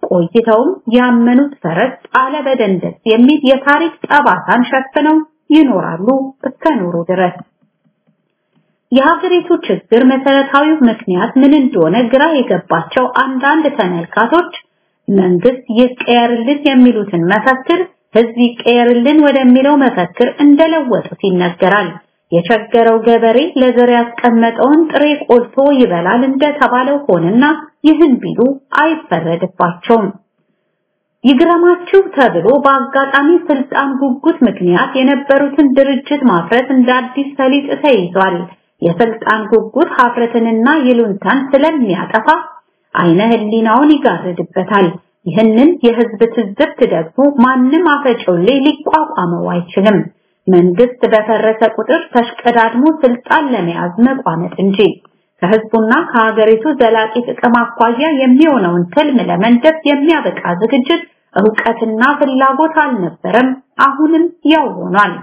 ቆይተውም ያመኑት ፈረስ ጣለ በደንደስ የሚል የታሪክ ጠባሳን ሸፍነው ይኖራሉ እስከ ኖሩ ድረስ። የሀገሪቱ ችግር መሰረታዊው ምክንያት ምን እንደሆነ ግራ የገባቸው አንዳንድ ተመልካቶች መንግስት ይቀየርልን የሚሉትን መፈክር ህዝብ ይቀየርልን ወደሚለው መፈክር እንደለወጡት ይነገራል። የቸገረው ገበሬ ለዘር ያስቀመጠውን ጥሬ ቆልቶ ይበላል እንደተባለው ሆነና ይህን ቢሉ አይፈረድባቸውም። ይግረማችሁ ተብሎ በአጋጣሚ ስልጣን ጉጉት ምክንያት የነበሩትን ድርጅት ማፍረት እንደ አዲስ ሰሊጥ ተይዟል። የስልጣን ጉጉት ሀፍረትንና ይሉንታን ስለሚያጠፋ አይነ ህሊናውን ይጋርድበታል። ይህንን የህዝብ ትዝብት ደግሞ ማንም አፈጮሌ ሊቋቋመው አይችልም። መንግስት በፈረሰ ቁጥር ተሽቀዳድሞ ስልጣን ለመያዝ መቋመጥ እንጂ ከህዝቡና ከሀገሪቱ ዘላቂ ጥቅም አኳያ የሚሆነውን ትልም ለመንደፍ የሚያበቃ ዝግጅት እውቀትና ፍላጎት አልነበረም። አሁንም ያው ሆኗል።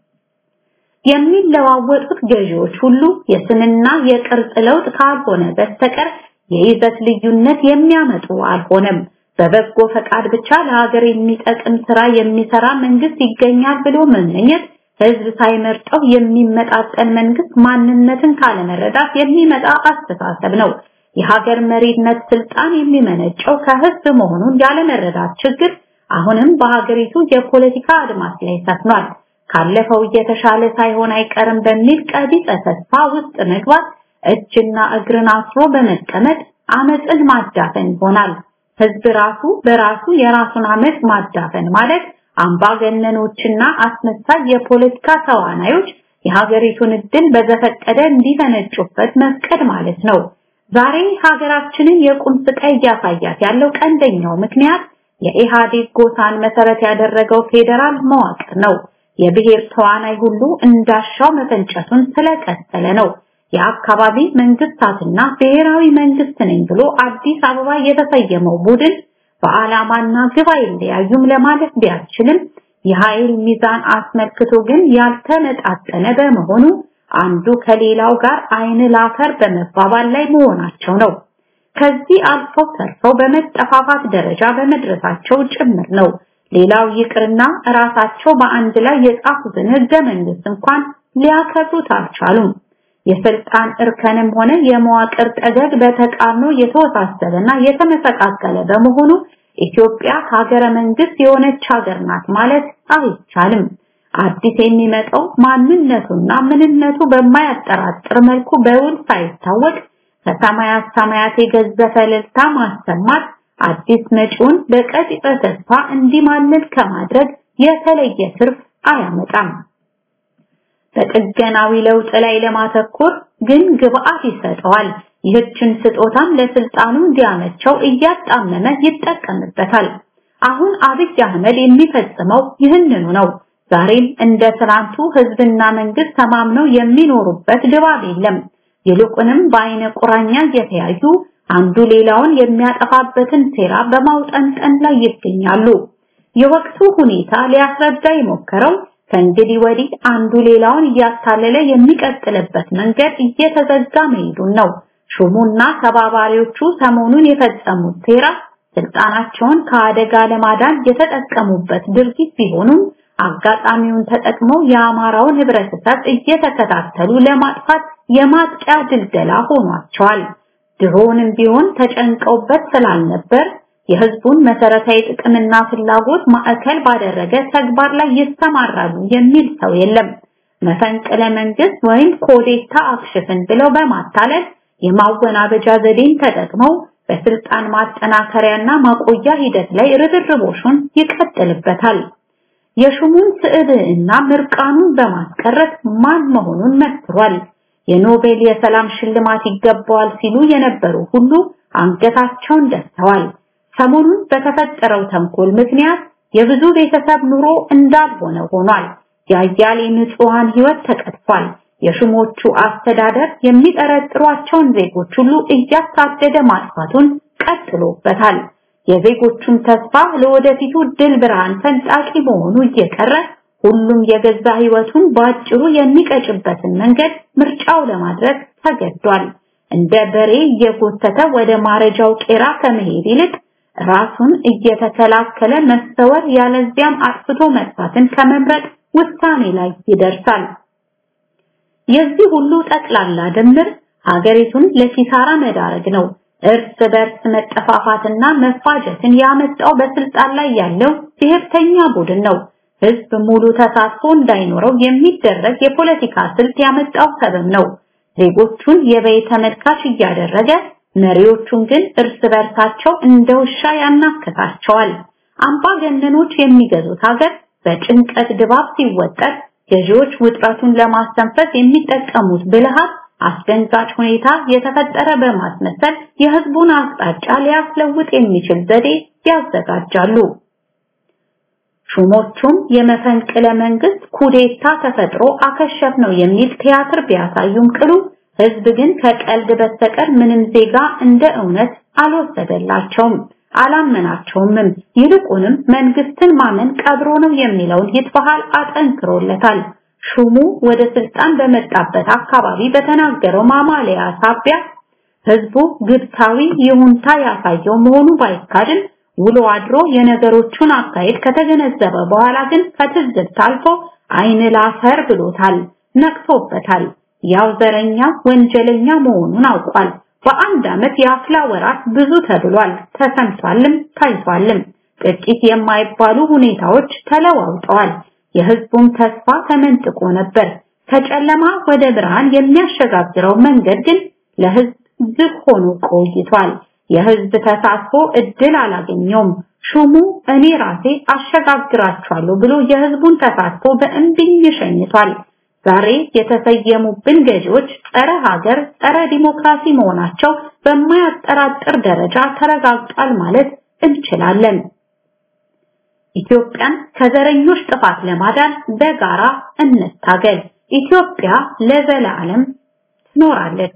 የሚለዋወጡት ገዢዎች ሁሉ የስንና የቅርጽ ለውጥ ካልሆነ በስተቀር የይዘት ልዩነት የሚያመጡ አልሆነም። በበጎ ፈቃድ ብቻ ለሀገር የሚጠቅም ስራ የሚሰራ መንግስት ይገኛል ብሎ መመኘት ህዝብ ሳይመርጠው የሚመጣጠን መንግስት ማንነትን ካለመረዳት የሚመጣ አስተሳሰብ ነው። የሀገር መሪነት ስልጣን የሚመነጨው ከህዝብ መሆኑን ያለመረዳት ችግር አሁንም በሀገሪቱ የፖለቲካ አድማስ ላይ ሰፍኗል። ካለፈው እየተሻለ ሳይሆን አይቀርም በሚል ቀቢጸ ተስፋ ውስጥ መግባት እጅና እግርን አስሮ በመቀመጥ አመፅን ማዳፈን ይሆናል። ህዝብ ራሱ በራሱ የራሱን አመፅ ማዳፈን ማለት አምባገነኖችና አስመሳይ የፖለቲካ ተዋናዮች የሀገሪቱን እድል በዘፈቀደ እንዲፈነጩበት መፍቀድ ማለት ነው። ዛሬ ሀገራችንን የቁም ስቃይ እያሳያት ያለው ቀንደኛው ምክንያት የኢህአዴግ ጎሳን መሰረት ያደረገው ፌዴራል መዋቅር ነው። የብሔር ተዋናይ ሁሉ እንዳሻው መፈንጨቱን ስለቀጠለ ነው። የአካባቢ መንግስታትና ብሔራዊ መንግስት ነኝ ብሎ አዲስ አበባ የተሰየመው ቡድን በዓላማና ግብ አይለያዩም ለማለት ቢያስችልም የኃይል ሚዛን አስመልክቶ ግን ያልተመጣጠነ በመሆኑ አንዱ ከሌላው ጋር አይን ላፈር በመባባል ላይ መሆናቸው ነው። ከዚህ አልፈው ተርፈው በመጠፋፋት ደረጃ በመድረሳቸው ጭምር ነው። ሌላው ይቅርና ራሳቸው በአንድ ላይ የጻፉትን ህገ መንግስት እንኳን ሊያከብሩት አልቻሉም። የስልጣን እርከንም ሆነ የመዋቅር ጠገግ በተቃርኖ የተወሳሰበና የተመሰቃቀለ በመሆኑ ኢትዮጵያ ከሀገረ መንግስት የሆነች ሀገር ናት ማለት አይቻልም። አዲስ የሚመጣው ማንነቱና ምንነቱ በማያጠራጥር መልኩ በውል ሳይታወቅ ከሰማያት ሰማያት የገዘፈ እልልታ ማሰማት አዲስ መጪውን በቀጥታ ተስፋ እንዲማልል ከማድረግ የተለየ ትርፍ አያመጣም። በጥገናዊ ለውጥ ላይ ለማተኮር ግን ግብአት ይሰጠዋል። ይህችን ስጦታም ለስልጣኑ እንዲያመቸው እያጣመመ ይጠቀምበታል። አሁን አብይ አህመድ የሚፈጽመው ይህንኑ ነው። ዛሬም እንደ ትናንቱ ህዝብና መንግስት ተማምነው የሚኖሩበት ድባብ የለም። ይልቁንም በአይነ ቁራኛ እየተያዩ አንዱ ሌላውን የሚያጠፋበትን ሴራ በማውጠንጠን ላይ ይገኛሉ። የወቅቱ ሁኔታ ሊያስረዳ የሞከረው ከእንግዲህ ወዲህ አንዱ ሌላውን እያታለለ የሚቀጥልበት መንገድ እየተዘጋ መሄዱን ነው። ሹሙና ተባባሪዎቹ ሰሞኑን የፈጸሙት ሴራ ስልጣናቸውን ከአደጋ ለማዳን የተጠቀሙበት ድርጊት ቢሆኑም አጋጣሚውን ተጠቅመው የአማራውን ህብረተሰብ እየተከታተሉ ለማጥፋት የማጥቂያ ድልደላ ሆኗቸዋል። ድሮንም ቢሆን ተጨንቀውበት ስላልነበር የህዝቡን መሰረታዊ ጥቅምና ፍላጎት ማዕከል ባደረገ ተግባር ላይ ይሰማራሉ የሚል ሰው የለም። መፈንቅለ መንግስት ወይም ኮዴታ አክሽፍን ብለው በማታለል የማወናበጃ ዘዴን ተጠቅመው በስልጣን ማጠናከሪያና ማቆያ ሂደት ላይ ርብርቦሹን ይቀጥልበታል። የሹሙን ስዕብዕና ምርቃኑን በማስቀረት ማን መሆኑን መስክሯል። የኖቤል የሰላም ሽልማት ይገባዋል ሲሉ የነበሩ ሁሉ አንገታቸውን ደፍተዋል። ሰሞኑን በተፈጠረው ተንኮል ምክንያት የብዙ ቤተሰብ ኑሮ እንዳልሆነ ሆኗል። የአያሌ ንጹሃን ህይወት ተቀጥፏል። የሹሞቹ አስተዳደር የሚጠረጥሯቸውን ዜጎች ሁሉ እያሳደደ ማጥፋቱን ቀጥሎበታል። የዜጎቹም ተስፋ ለወደፊቱ ድል ብርሃን ፈንጣቂ መሆኑ እየቀረ ሁሉም የገዛ ህይወቱን በአጭሩ የሚቀጭበትን መንገድ ምርጫው ለማድረግ ተገዷል። እንደ በሬ እየጎተተ ወደ ማረጃው ቄራ ከመሄድ ይልቅ ራሱን እየተከላከለ መሰወር ያለዚያም አጥፍቶ መጥፋትን ከመምረጥ ውሳኔ ላይ ይደርሳል። የዚህ ሁሉ ጠቅላላ ድምር ሀገሪቱን ለኪሳራ መዳረግ ነው። እርስ በርስ መጠፋፋትና መፋጀትን ያመጣው በስልጣን ላይ ያለው ብሔርተኛ ቡድን ነው። ህዝብ ሙሉ ተሳትፎ እንዳይኖረው የሚደረግ የፖለቲካ ስልት ያመጣው ሰበብ ነው። ዜጎቹን የበይ ተመልካች እያደረገ መሪዎቹን ግን እርስ በርሳቸው እንደ ውሻ ያናከታቸዋል። አምባገነኖች የሚገዙት ሀገር በጭንቀት ድባብ ሲወጠር ገዢዎች ውጥረቱን ለማስተንፈስ የሚጠቀሙት ብልሃት አስደንጋጭ ሁኔታ የተፈጠረ በማስመሰል የህዝቡን አቅጣጫ ሊያስለውጥ የሚችል ዘዴ ያዘጋጃሉ። ሹሞቹም የመፈንቅለ መንግስት ኩዴታ ተፈጥሮ አከሸፍ ነው የሚል ቲያትር ቢያሳዩም ቅሉ ህዝብ ግን ከቀልድ በስተቀር ምንም ዜጋ እንደ እውነት አልወሰደላቸውም፣ አላመናቸውምም። ይልቁንም መንግስትን ማመን ቀብሮ ነው የሚለውን ይትበሃል አጠንክሮለታል። ሹሙ ወደ ስልጣን በመጣበት አካባቢ በተናገረው ማማለያ ሳቢያ ህዝቡ ግብታዊ ይሁንታ ያሳየው መሆኑ ባይካድም ውሎ አድሮ የነገሮቹን አካሄድ ከተገነዘበ በኋላ ግን ከትዝብት አልፎ አይን ላፈር ብሎታል፣ ነቅቶበታል። ያው ዘረኛ ወንጀለኛ መሆኑን አውቋል። በአንድ ዓመት የአፍላ ወራት ብዙ ተብሏል፣ ተሰምቷልም ታይቷልም። ጥቂት የማይባሉ ሁኔታዎች ተለዋውጠዋል። የህዝቡም ተስፋ ተመንጥቆ ነበር። ከጨለማ ወደ ብርሃን የሚያሸጋግረው መንገድ ግን ለህዝብ ዝግ ሆኖ ቆይቷል። የህዝብ ተሳትፎ እድል አላገኘውም። ሹሙ እኔ ራሴ አሸጋግራቸዋለሁ ብሎ የህዝቡን ተሳትፎ በእምቢኝ ሸኝቷል። ዛሬ የተሰየሙብን ገዢዎች ጸረ ሀገር፣ ጸረ ዲሞክራሲ መሆናቸው በማያጠራጥር ደረጃ ተረጋግጧል ማለት እንችላለን። ኢትዮጵያን ከዘረኞች ጥፋት ለማዳን በጋራ እንታገል። ኢትዮጵያ ለዘላለም ትኖራለች።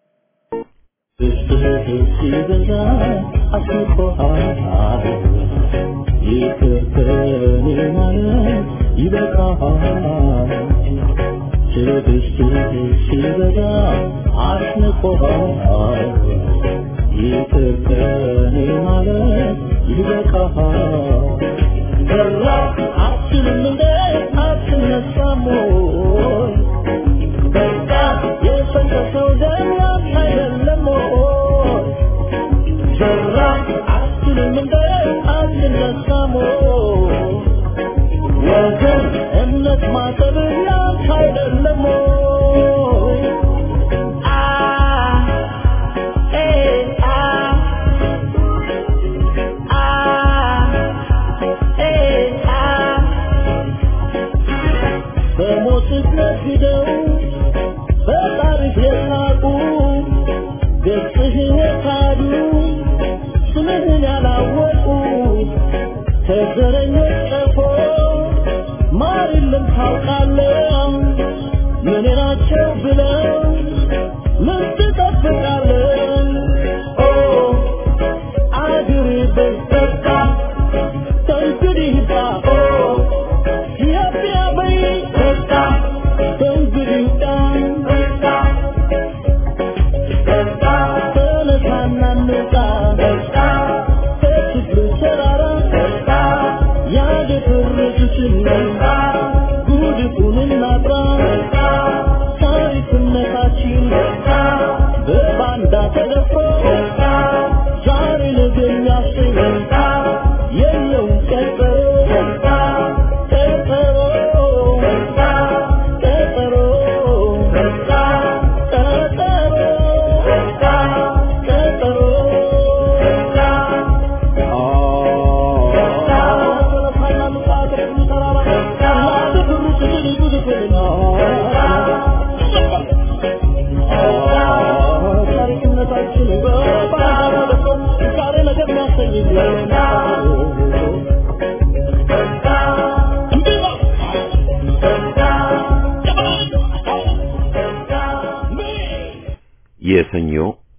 የሰኞ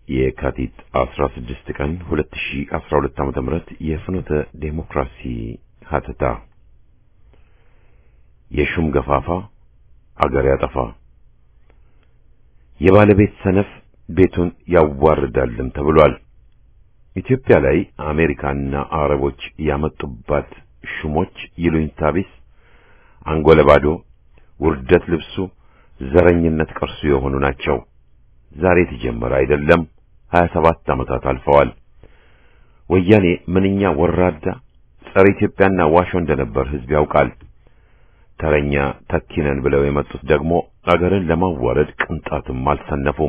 የካቲት 16 ቀን 2012 ዓ.ም የፍኖተ ዴሞክራሲ ሀተታ የሹም ገፋፋ አገር ያጠፋ የባለቤት ሰነፍ ቤቱን ያዋርዳልም ተብሏል። ኢትዮጵያ ላይ አሜሪካና አረቦች ያመጡባት ሹሞች ይሉኝታ ቢስ፣ አንጎለ ባዶ፣ ውርደት ልብሱ፣ ዘረኝነት ቅርሱ የሆኑ ናቸው። ዛሬ የተጀመረ አይደለም። 27 ዓመታት አልፈዋል። ወያኔ ምንኛ ወራዳ ጸረ ኢትዮጵያና ዋሾ እንደነበር ሕዝብ ያውቃል። ተረኛ ተኪነን ብለው የመጡት ደግሞ አገርን ለማዋረድ ቅንጣትም አልሰነፉም።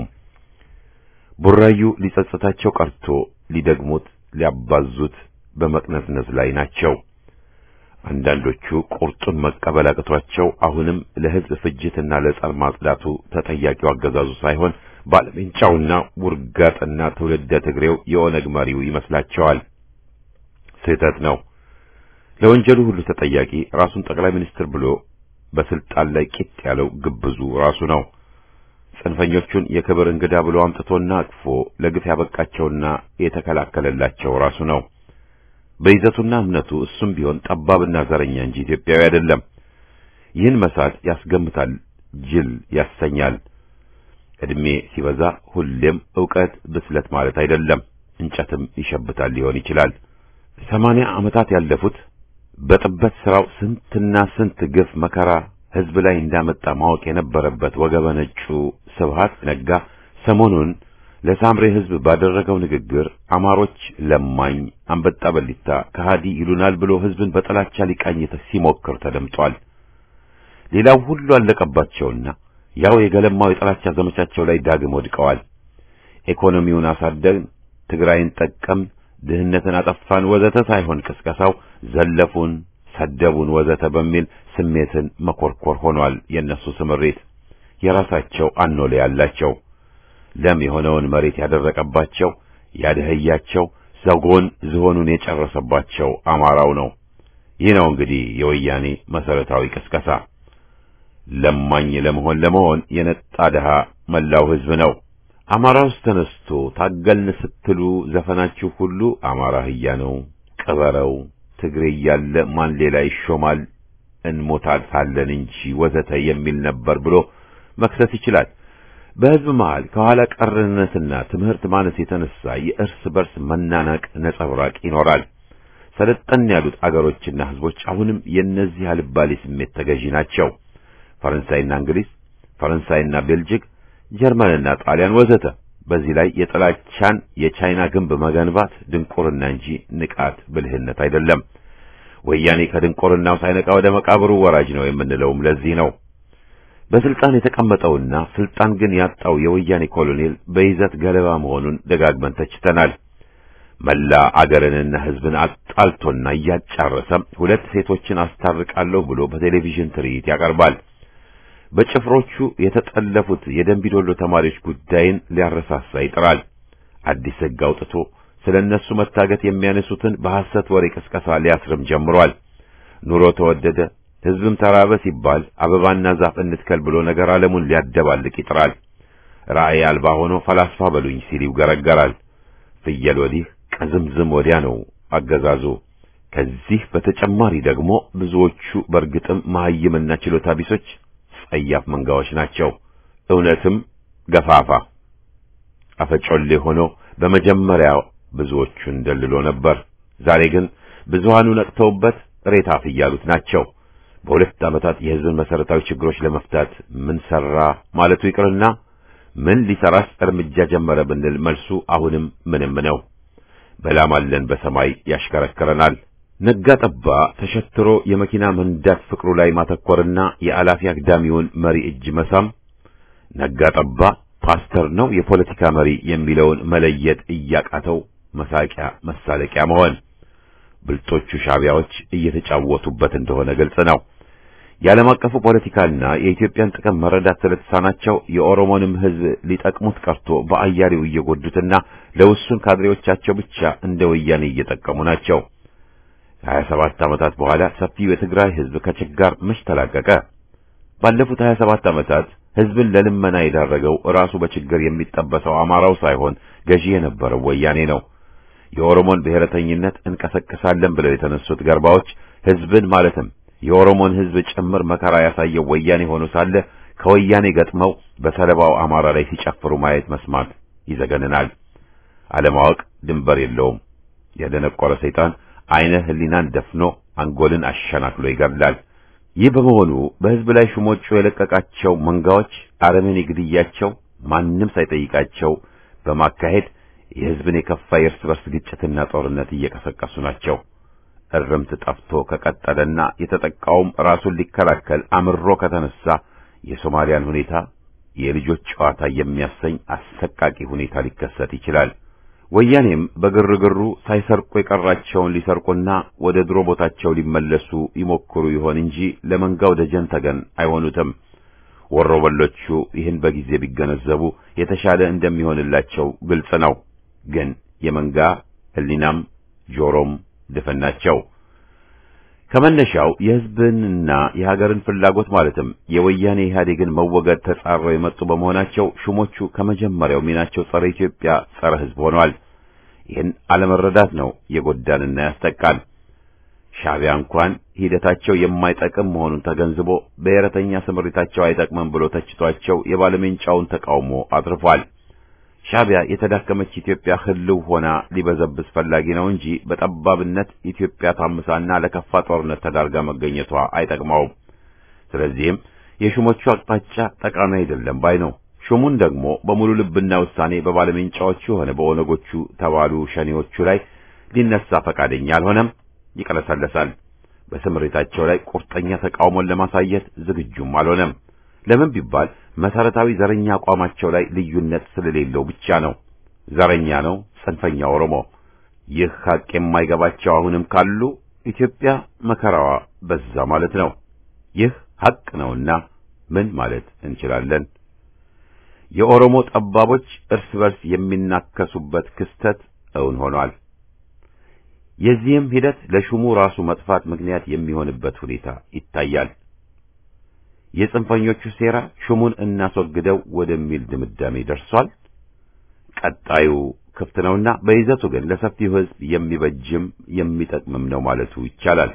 ቡራዩ ሊጸጽታቸው ቀርቶ ሊደግሙት ሊያባዙት በመቅነዝነዝ ላይ ናቸው። አንዳንዶቹ ቁርጡን መቀበል አቅቷቸው አሁንም ለሕዝብ ፍጅትና ለጸር ማጽዳቱ ተጠያቂው አገዛዙ ሳይሆን ባለሜንጫውና ውርጋጥና ትውልደ ትግሬው የኦነግ መሪው ይመስላቸዋል። ስህተት ነው። ለወንጀሉ ሁሉ ተጠያቂ ራሱን ጠቅላይ ሚኒስትር ብሎ በስልጣን ላይ ቂጥ ያለው ግብዙ ራሱ ነው። ጽንፈኞቹን የክብር እንግዳ ብሎ አምጥቶና አቅፎ ለግፍ ያበቃቸውና የተከላከለላቸው ራሱ ነው። በይዘቱና እምነቱ እሱም ቢሆን ጠባብና ዘረኛ እንጂ ኢትዮጵያዊ አይደለም። ይህን መሳት ያስገምታል፣ ጅል ያሰኛል። ዕድሜ ሲበዛ ሁሌም ዕውቀት ብስለት ማለት አይደለም። እንጨትም ይሸብታል ሊሆን ይችላል። ሰማንያ ዓመታት ያለፉት በጥበት ሥራው ስንትና ስንት ግፍ መከራ ሕዝብ ላይ እንዳመጣ ማወቅ የነበረበት ወገበ ነጩ ስብሃት ነጋ ሰሞኑን ለሳምሬ ሕዝብ ባደረገው ንግግር አማሮች ለማኝ፣ አንበጣ በሊታ፣ ከሃዲ ይሉናል ብሎ ሕዝብን በጥላቻ ሊቃኝ ሲሞክር ተደምጧል። ሌላው ሁሉ አለቀባቸውና ያው የገለማው የጥላቻ ዘመቻቸው ላይ ዳግም ወድቀዋል። ኢኮኖሚውን አሳደግን፣ ትግራይን ጠቀም፣ ድህነትን አጠፋን ወዘተ ሳይሆን ቅስቀሳው ዘለፉን፣ ሰደቡን ወዘተ በሚል ስሜትን መኮርኮር ሆኗል። የእነሱ ስምሪት የራሳቸው አኖሌ ያላቸው ለም የሆነውን መሬት ያደረቀባቸው ያደህያቸው ዘጎን ዝሆኑን የጨረሰባቸው አማራው ነው። ይህ ነው እንግዲህ የወያኔ መሰረታዊ ቅስቀሳ። ለማኝ ለመሆን ለመሆን የነጣ ድሃ መላው ሕዝብ ነው። አማራ ውስጥ ተነስቶ ታገልን ስትሉ ዘፈናችሁ ሁሉ አማራ ህያ ነው፣ ቅበረው፣ ትግሬ እያለ ማን ሌላ ይሾማል፣ እንሞታታለን እንጂ ወዘተ የሚል ነበር ብሎ መክሰስ ይችላል። በሕዝብ መሃል ከኋላ ቀርነትና ትምህርት ማነስ የተነሳ የእርስ በርስ መናናቅ ነጸብራቅ ይኖራል። ሰለጠን ያሉት አገሮችና ሕዝቦች አሁንም የእነዚህ አልባሌ ስሜት ተገዢ ናቸው። ፈረንሳይና እንግሊዝ፣ ፈረንሳይና ቤልጅግ፣ ጀርመንና ጣሊያን ወዘተ። በዚህ ላይ የጥላቻን የቻይና ግንብ መገንባት ድንቁርና እንጂ ንቃት ብልህነት አይደለም። ወያኔ ከድንቁርናው ሳይነቃ ወደ መቃብሩ ወራጅ ነው የምንለውም ለዚህ ነው። በስልጣን የተቀመጠውና ስልጣን ግን ያጣው የወያኔ ኮሎኔል በይዘት ገለባ መሆኑን ደጋግመን ተችተናል። መላ አገርንና ሕዝብን አጣልቶና እያጫረሰ ሁለት ሴቶችን አስታርቃለሁ ብሎ በቴሌቪዥን ትርኢት ያቀርባል። በጭፍሮቹ የተጠለፉት የደንቢዶሎ ተማሪዎች ጉዳይን ሊያረሳሳ ይጥራል። አዲስ ሕግ አውጥቶ ስለ እነሱ መታገት የሚያነሱትን በሐሰት ወሬ ቅስቀሳ ሊያስርም ጀምሯል። ኑሮ ተወደደ፣ ሕዝብም ተራበ ሲባል አበባና ዛፍ እንትከል ብሎ ነገር ዓለሙን ሊያደባልቅ ይጥራል። ራእይ አልባ ሆኖ ፈላስፋ በሉኝ ሲል ይውገረገራል። ፍየል ወዲህ ቀዝምዝም ወዲያ ነው አገዛዙ። ከዚህ በተጨማሪ ደግሞ ብዙዎቹ በእርግጥም መሐይምና ችሎታ ቢሶች ጸያፍ መንጋዎች ናቸው። እውነትም ገፋፋ አፈጮሌ ሆኖ በመጀመሪያው ብዙዎቹን ደልሎ ነበር። ዛሬ ግን ብዙሃኑ ነቅተውበት ሬታፍ እያሉት ናቸው። በሁለት ዓመታት የሕዝብን መሠረታዊ ችግሮች ለመፍታት ምን ሠራ ማለቱ ይቅርና ምን ሊሠራስ እርምጃ ጀመረ ብንል መልሱ አሁንም ምንም ነው። በላም አለን በሰማይ ያሽከረክረናል። ነጋ ጠባ ተሸትሮ የመኪና መንዳት ፍቅሩ ላይ ማተኮርና የአላፊ አግዳሚውን መሪ እጅ መሳም፣ ነጋ ጠባ ፓስተር ነው የፖለቲካ መሪ የሚለውን መለየት እያቃተው መሳቂያ መሳለቂያ መሆን፣ ብልጦቹ ሻቢያዎች እየተጫወቱበት እንደሆነ ግልጽ ነው። የዓለም አቀፉ ፖለቲካና የኢትዮጵያን ጥቅም መረዳት ስለተሳናቸው የኦሮሞንም ሕዝብ ሊጠቅሙት ቀርቶ በአያሌው እየጎዱትና ለውሱን ካድሬዎቻቸው ብቻ እንደ ወያኔ እየጠቀሙ ናቸው። ከሀያ ሰባት ዓመታት በኋላ ሰፊው የትግራይ ሕዝብ ከችጋር መች ተላቀቀ? ባለፉት ሀያ ሰባት ዓመታት ሕዝብን ለልመና የዳረገው ራሱ በችግር የሚጠበሰው አማራው ሳይሆን ገዢ የነበረው ወያኔ ነው። የኦሮሞን ብሔረተኝነት እንቀሰቅሳለን ብለው የተነሱት ገርባዎች ሕዝብን ማለትም የኦሮሞን ሕዝብ ጭምር መከራ ያሳየው ወያኔ ሆኖ ሳለ ከወያኔ ገጥመው በሰለባው አማራ ላይ ሲጨፍሩ ማየት መስማት ይዘገንናል። አለማወቅ ድንበር የለውም። የደነቆረ ሰይጣን አይነ ህሊናን ደፍኖ አንጎልን አሸናክሎ ይገድላል። ይህ በመሆኑ በህዝብ ላይ ሹሞቹ የለቀቃቸው መንጋዎች አረመኔ ግድያቸው ማንም ሳይጠይቃቸው በማካሄድ የህዝብን የከፋ የእርስ በርስ ግጭትና ጦርነት እየቀሰቀሱ ናቸው። እርምት ጠፍቶ ከቀጠለና የተጠቃውም ራሱን ሊከላከል አምሮ ከተነሳ የሶማሊያን ሁኔታ የልጆች ጨዋታ የሚያሰኝ አሰቃቂ ሁኔታ ሊከሰት ይችላል። ወያኔም በግርግሩ ሳይሰርቁ የቀራቸውን ሊሰርቁና ወደ ድሮ ቦታቸው ሊመለሱ ይሞክሩ ይሆን እንጂ ለመንጋው ደጀን ተገን አይሆኑትም። ወሮበሎቹ ይህን በጊዜ ቢገነዘቡ የተሻለ እንደሚሆንላቸው ግልጽ ነው። ግን የመንጋ ህሊናም ጆሮም ድፍን ናቸው። ከመነሻው የህዝብንና የሀገርን ፍላጎት ማለትም የወያኔ ኢህአዴግን መወገድ ተጻረው የመጡ በመሆናቸው ሹሞቹ ከመጀመሪያው ሚናቸው ጸረ ኢትዮጵያ፣ ጸረ ህዝብ ሆነዋል። ይህን አለመረዳት ነው የጎዳንና ያስጠቃል። ሻዕቢያ እንኳን ሂደታቸው የማይጠቅም መሆኑን ተገንዝቦ ብሔረተኛ ስምሪታቸው አይጠቅምም ብሎ ተችቷቸው የባለሜንጫውን ተቃውሞ አትርፏል። ሻዕቢያ የተዳከመች ኢትዮጵያ ህልው ሆና ሊበዘብዝ ፈላጊ ነው እንጂ በጠባብነት ኢትዮጵያ ታምሳና ለከፋ ጦርነት ተዳርጋ መገኘቷ አይጠቅመውም። ስለዚህም የሹሞቹ አቅጣጫ ጠቃሚ አይደለም ባይ ነው። ሹሙን ደግሞ በሙሉ ልብና ውሳኔ በባለሜንጫዎቹ ሆነ በኦነጎቹ ተባሉ ሸኔዎቹ ላይ ሊነሳ ፈቃደኛ አልሆነም፣ ይቀለሰለሳል። በስምሪታቸው ላይ ቁርጠኛ ተቃውሞን ለማሳየት ዝግጁም አልሆነም። ለምን ቢባል መሰረታዊ ዘረኛ አቋማቸው ላይ ልዩነት ስለሌለው ብቻ ነው። ዘረኛ ነው ጽንፈኛ ኦሮሞ። ይህ ሐቅ የማይገባቸው አሁንም ካሉ ኢትዮጵያ መከራዋ በዛ ማለት ነው። ይህ ሐቅ ነውና ምን ማለት እንችላለን? የኦሮሞ ጠባቦች እርስ በርስ የሚናከሱበት ክስተት እውን ሆኗል። የዚህም ሂደት ለሹሙ ራሱ መጥፋት ምክንያት የሚሆንበት ሁኔታ ይታያል። የጽንፈኞቹ ሴራ ሹሙን እናስወግደው ወደሚል ድምዳሜ ደርሷል። ቀጣዩ ክፍት ነውና በይዘቱ ግን ለሰፊው ሕዝብ የሚበጅም የሚጠቅምም ነው ማለቱ ይቻላል።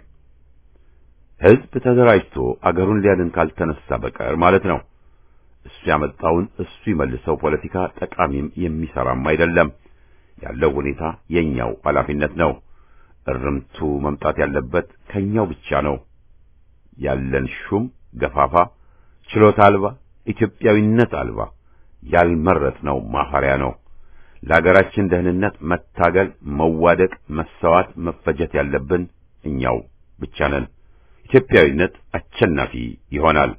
ሕዝብ ተደራጅቶ አገሩን ሊያድን ካልተነሳ በቀር ማለት ነው። እሱ ያመጣውን እሱ ይመልሰው ፖለቲካ ጠቃሚም የሚሰራም አይደለም። ያለው ሁኔታ የኛው ኃላፊነት ነው። እርምቱ መምጣት ያለበት ከኛው ብቻ ነው። ያለን ሹም ገፋፋ፣ ችሎታ አልባ፣ ኢትዮጵያዊነት አልባ፣ ያልመረጥነው ማፈሪያ ነው። ለሀገራችን ደህንነት መታገል፣ መዋደቅ፣ መሰዋት፣ መፈጀት ያለብን እኛው ብቻ ነን። ኢትዮጵያዊነት አሸናፊ ይሆናል።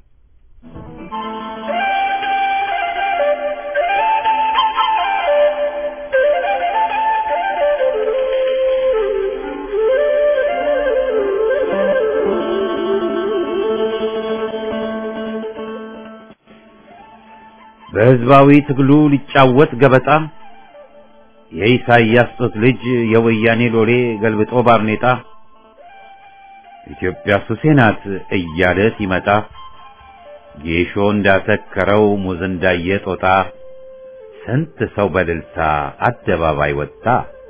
በሕዝባዊ ትግሉ ሊጫወት ገበጣ የኢሳይያስ ጡት ልጅ የወያኔ ሎሌ ገልብጦ ባርኔጣ ኢትዮጵያ ሱሴ ናት እያለ ሲመጣ ጌሾ እንዳሰከረው ሙዝ እንዳየ ጦጣ ስንት ሰው በልልታ አደባባይ ወጣ።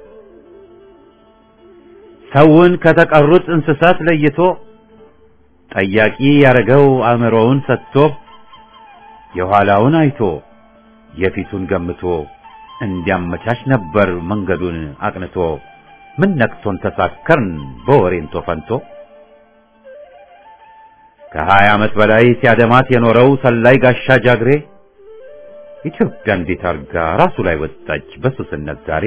ሰውን ከተቀሩት እንስሳት ለይቶ ጠያቂ ያረገው አእምሮውን ሰጥቶ የኋላውን አይቶ የፊቱን ገምቶ እንዲያመቻች ነበር መንገዱን አቅንቶ። ምን ነክቶን ተሳከርን በወሬንቶ ፈንቶ። ከሀያ ዓመት በላይ ሲያደማት የኖረው ሰላይ ጋሻ ጃግሬ ኢትዮጵያ እንዴት አርጋ ራሱ ላይ ወጣች በሱስነት ዛሬ።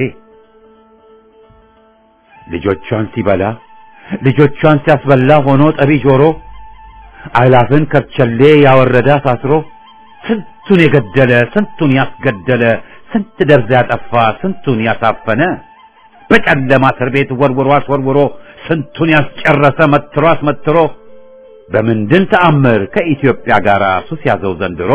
ልጆቿን ሲበላ ልጆቿን ሲያስበላ ሆኖ ጠቢ ጆሮ አላፍን ከርቸሌ ያወረደ አሳስሮ ስንቱን የገደለ ስንቱን ያስገደለ ስንት ደርዝ ያጠፋ ስንቱን ያሳፈነ በጨለማ እስር ቤት ወርውሮ አስወርውሮ ስንቱን ያስጨረሰ መትሮ አስመትሮ በምንድን ተአምር ከኢትዮጵያ ጋር ሱስ ያዘው ዘንድሮ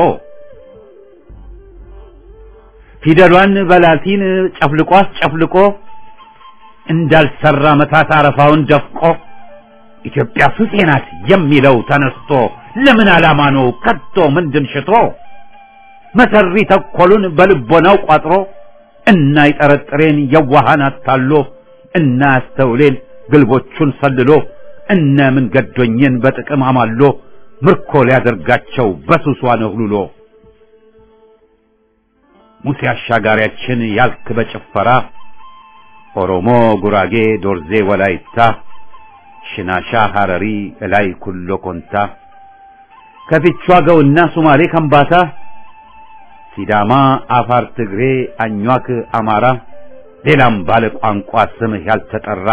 ፊደሏን በላቲን ጨፍልቆ አስጨፍልቆ እንዳልሰራ መታት አረፋውን ደፍቆ ኢትዮጵያ ሱሴ ናት የሚለው ተነስቶ ለምን ዓላማ ነው ከቶ ምንድን ሽቶ መሰሪ ተኮሉን በልቦናው ቋጥሮ እና ይጠረጥሬን የዋሃን አታሎ እና ያስተውሌን ግልቦቹን ሰልሎ እነ ምን ገዶኝን በጥቅም አማሎ ምርኮ ሊያደርጋቸው በሱሷ ነህሉሎ ሙሴ አሻጋሪያችን ያልክ በጭፈራ ኦሮሞ፣ ጉራጌ፣ ዶርዜ፣ ወላይታ፣ ሽናሻ፣ ሐረሪ፣ እላይ ኩሎ ኮንታ ከፊቿ ገውና ሱማሌ ከምባታ ሲዳማ፣ አፋር፣ ትግሬ፣ አኟክ፣ አማራ ሌላም ባለ ቋንቋ ስምህ ያልተጠራ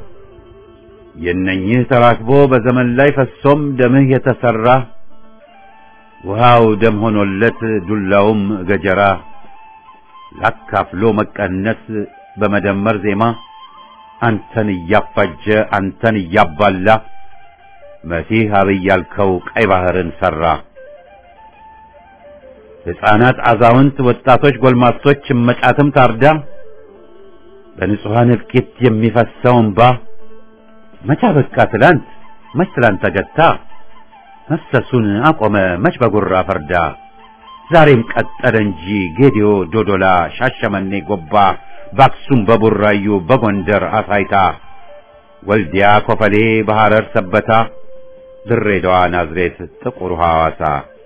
የነኝህ ተራክቦ በዘመን ላይ ፈሶም ደምህ የተሰራ ውሃው ደም ሆኖለት ዱላውም ገጀራ ላካፍሎ መቀነስ በመደመር ዜማ አንተን እያፋጀ አንተን እያባላ መሲህ አብይ ያልከው ቀይ ባህርን ሰራ። ሕፃናት፣ አዛውንት፣ ወጣቶች፣ ጎልማሶች እመጫትም ታርዳ በንጹሐን እልቂት የሚፈሰው እንባ መቻ በቃ ትላንት መች ትላንት ተገታ መፍሰሱን አቆመ መች በጉራ ፈርዳ ዛሬም ቀጠለ እንጂ ጌዲዮ፣ ዶዶላ፣ ሻሸመኔ፣ ጎባ በአክሱም በቡራዩ በጎንደር አሳይታ ወልዲያ፣ ኮፈሌ፣ በሐረር ሰበታ ድሬዳዋ፣ ናዝሬት፣ ጥቁር ሐዋሳ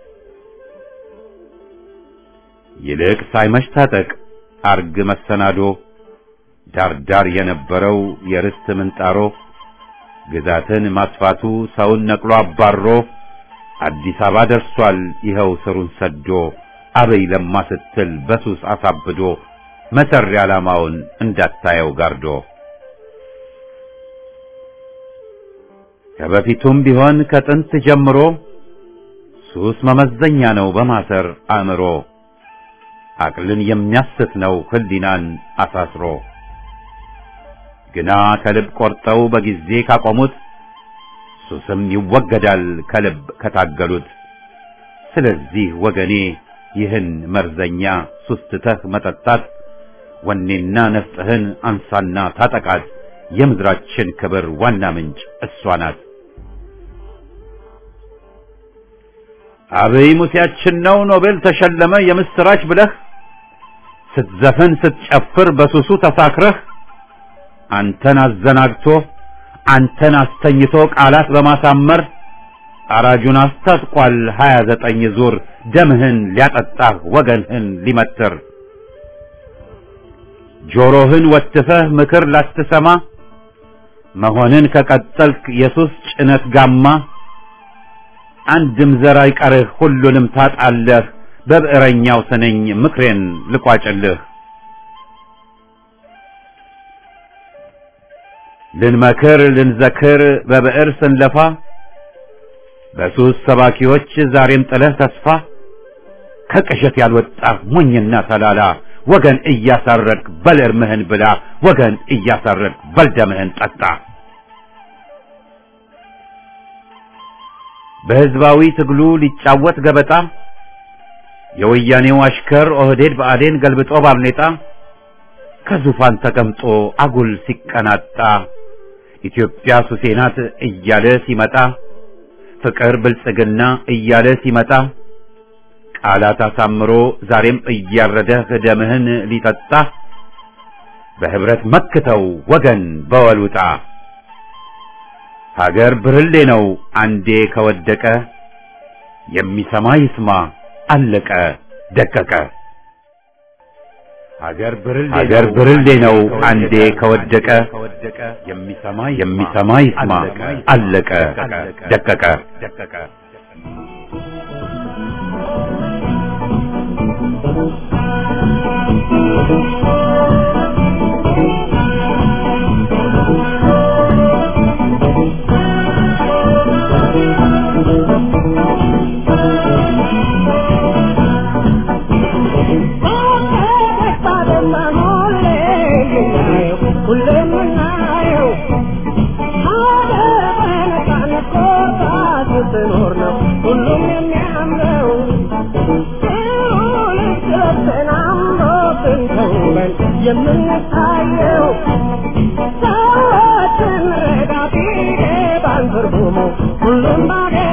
ይልቅ ሳይመሽ ታጠቅ አርግ መሰናዶ ዳርዳር የነበረው የርስት ምንጣሮ ግዛትን ማስፋቱ ሰውን ነቅሎ አባሮ አዲስ አበባ ደርሷል ይኸው ስሩን ሰዶ አበይ ለማ ስትል በሱስ አሳብዶ መሰሪ ዓላማውን እንዳታየው ጋርዶ ከበፊቱም ቢሆን ከጥንት ጀምሮ ሱስ መመዘኛ ነው በማሰር አእምሮ አቅልን የሚያስት ነው ህሊናን አሳስሮ ግና ከልብ ቆርጠው በጊዜ ካቆሙት ሱስም ይወገዳል ከልብ ከታገሉት። ስለዚህ ወገኔ ይህን መርዘኛ ሱስ ትተህ መጠጣት ወኔና ነፍጥህን አንሳና ታጠቃት። የምድራችን ክብር ዋና ምንጭ እሷ ናት። አብይ ሙሴያችን ነው ኖቤል ተሸለመ የምስራች ብለህ ስትዘፍን ስትጨፍር በሱሱ ተሳክረህ አንተን አዘናግቶ አንተን አስተኝቶ ቃላት በማሳመር አራጁን አስታጥቋል ሀያ ዘጠኝ ዙር ደምህን ሊያጠጣህ ወገንህን ሊመትር ጆሮህን ወትፈህ ምክር ላትሰማ መሆንን ከቀጠልክ የሱስ ጭነት ጋማ አንድም ዘር አይቀርህ ሁሉንም ታጣለህ በብዕረኛው ስነኝ ምክሬን ልቋጭልህ ልንመክር ልንዘክር በብዕር ስንለፋ በሱስ ሰባኪዎች ዛሬም ጥለህ ተስፋ ከቅዠት ያልወጣህ ሞኝና ተላላ ወገን እያሳረግ በል እርምህን ብላ ወገን እያሳረግ በል ደምህን ጠጣ። በሕዝባዊ ትግሉ ሊጫወት ገበጣ የወያኔው አሽከር ኦህዴድ ብአዴን ገልብጦ ባርኔጣ ከዙፋን ተቀምጦ አጉል ሲቀናጣ ኢትዮጵያ ሱሴ ናት እያለ ሲመጣ ፍቅር ብልጽግና እያለ ሲመጣ ቃላት አሳምሮ ዛሬም እያረደህ ደምህን ሊጠጣ በህብረት መክተው ወገን በወሉጣ ሀገር ብርሌ ነው አንዴ ከወደቀ የሚሰማ ይስማ አለቀ ደቀቀ። ሀገር ብርሌ ነው አንዴ ከወደቀ የሚሰማ ይስማ አለቀ ደቀቀ። የምንታየው ሰዎችን ረዳት ባንትርጉሙ ሁሉም ባገ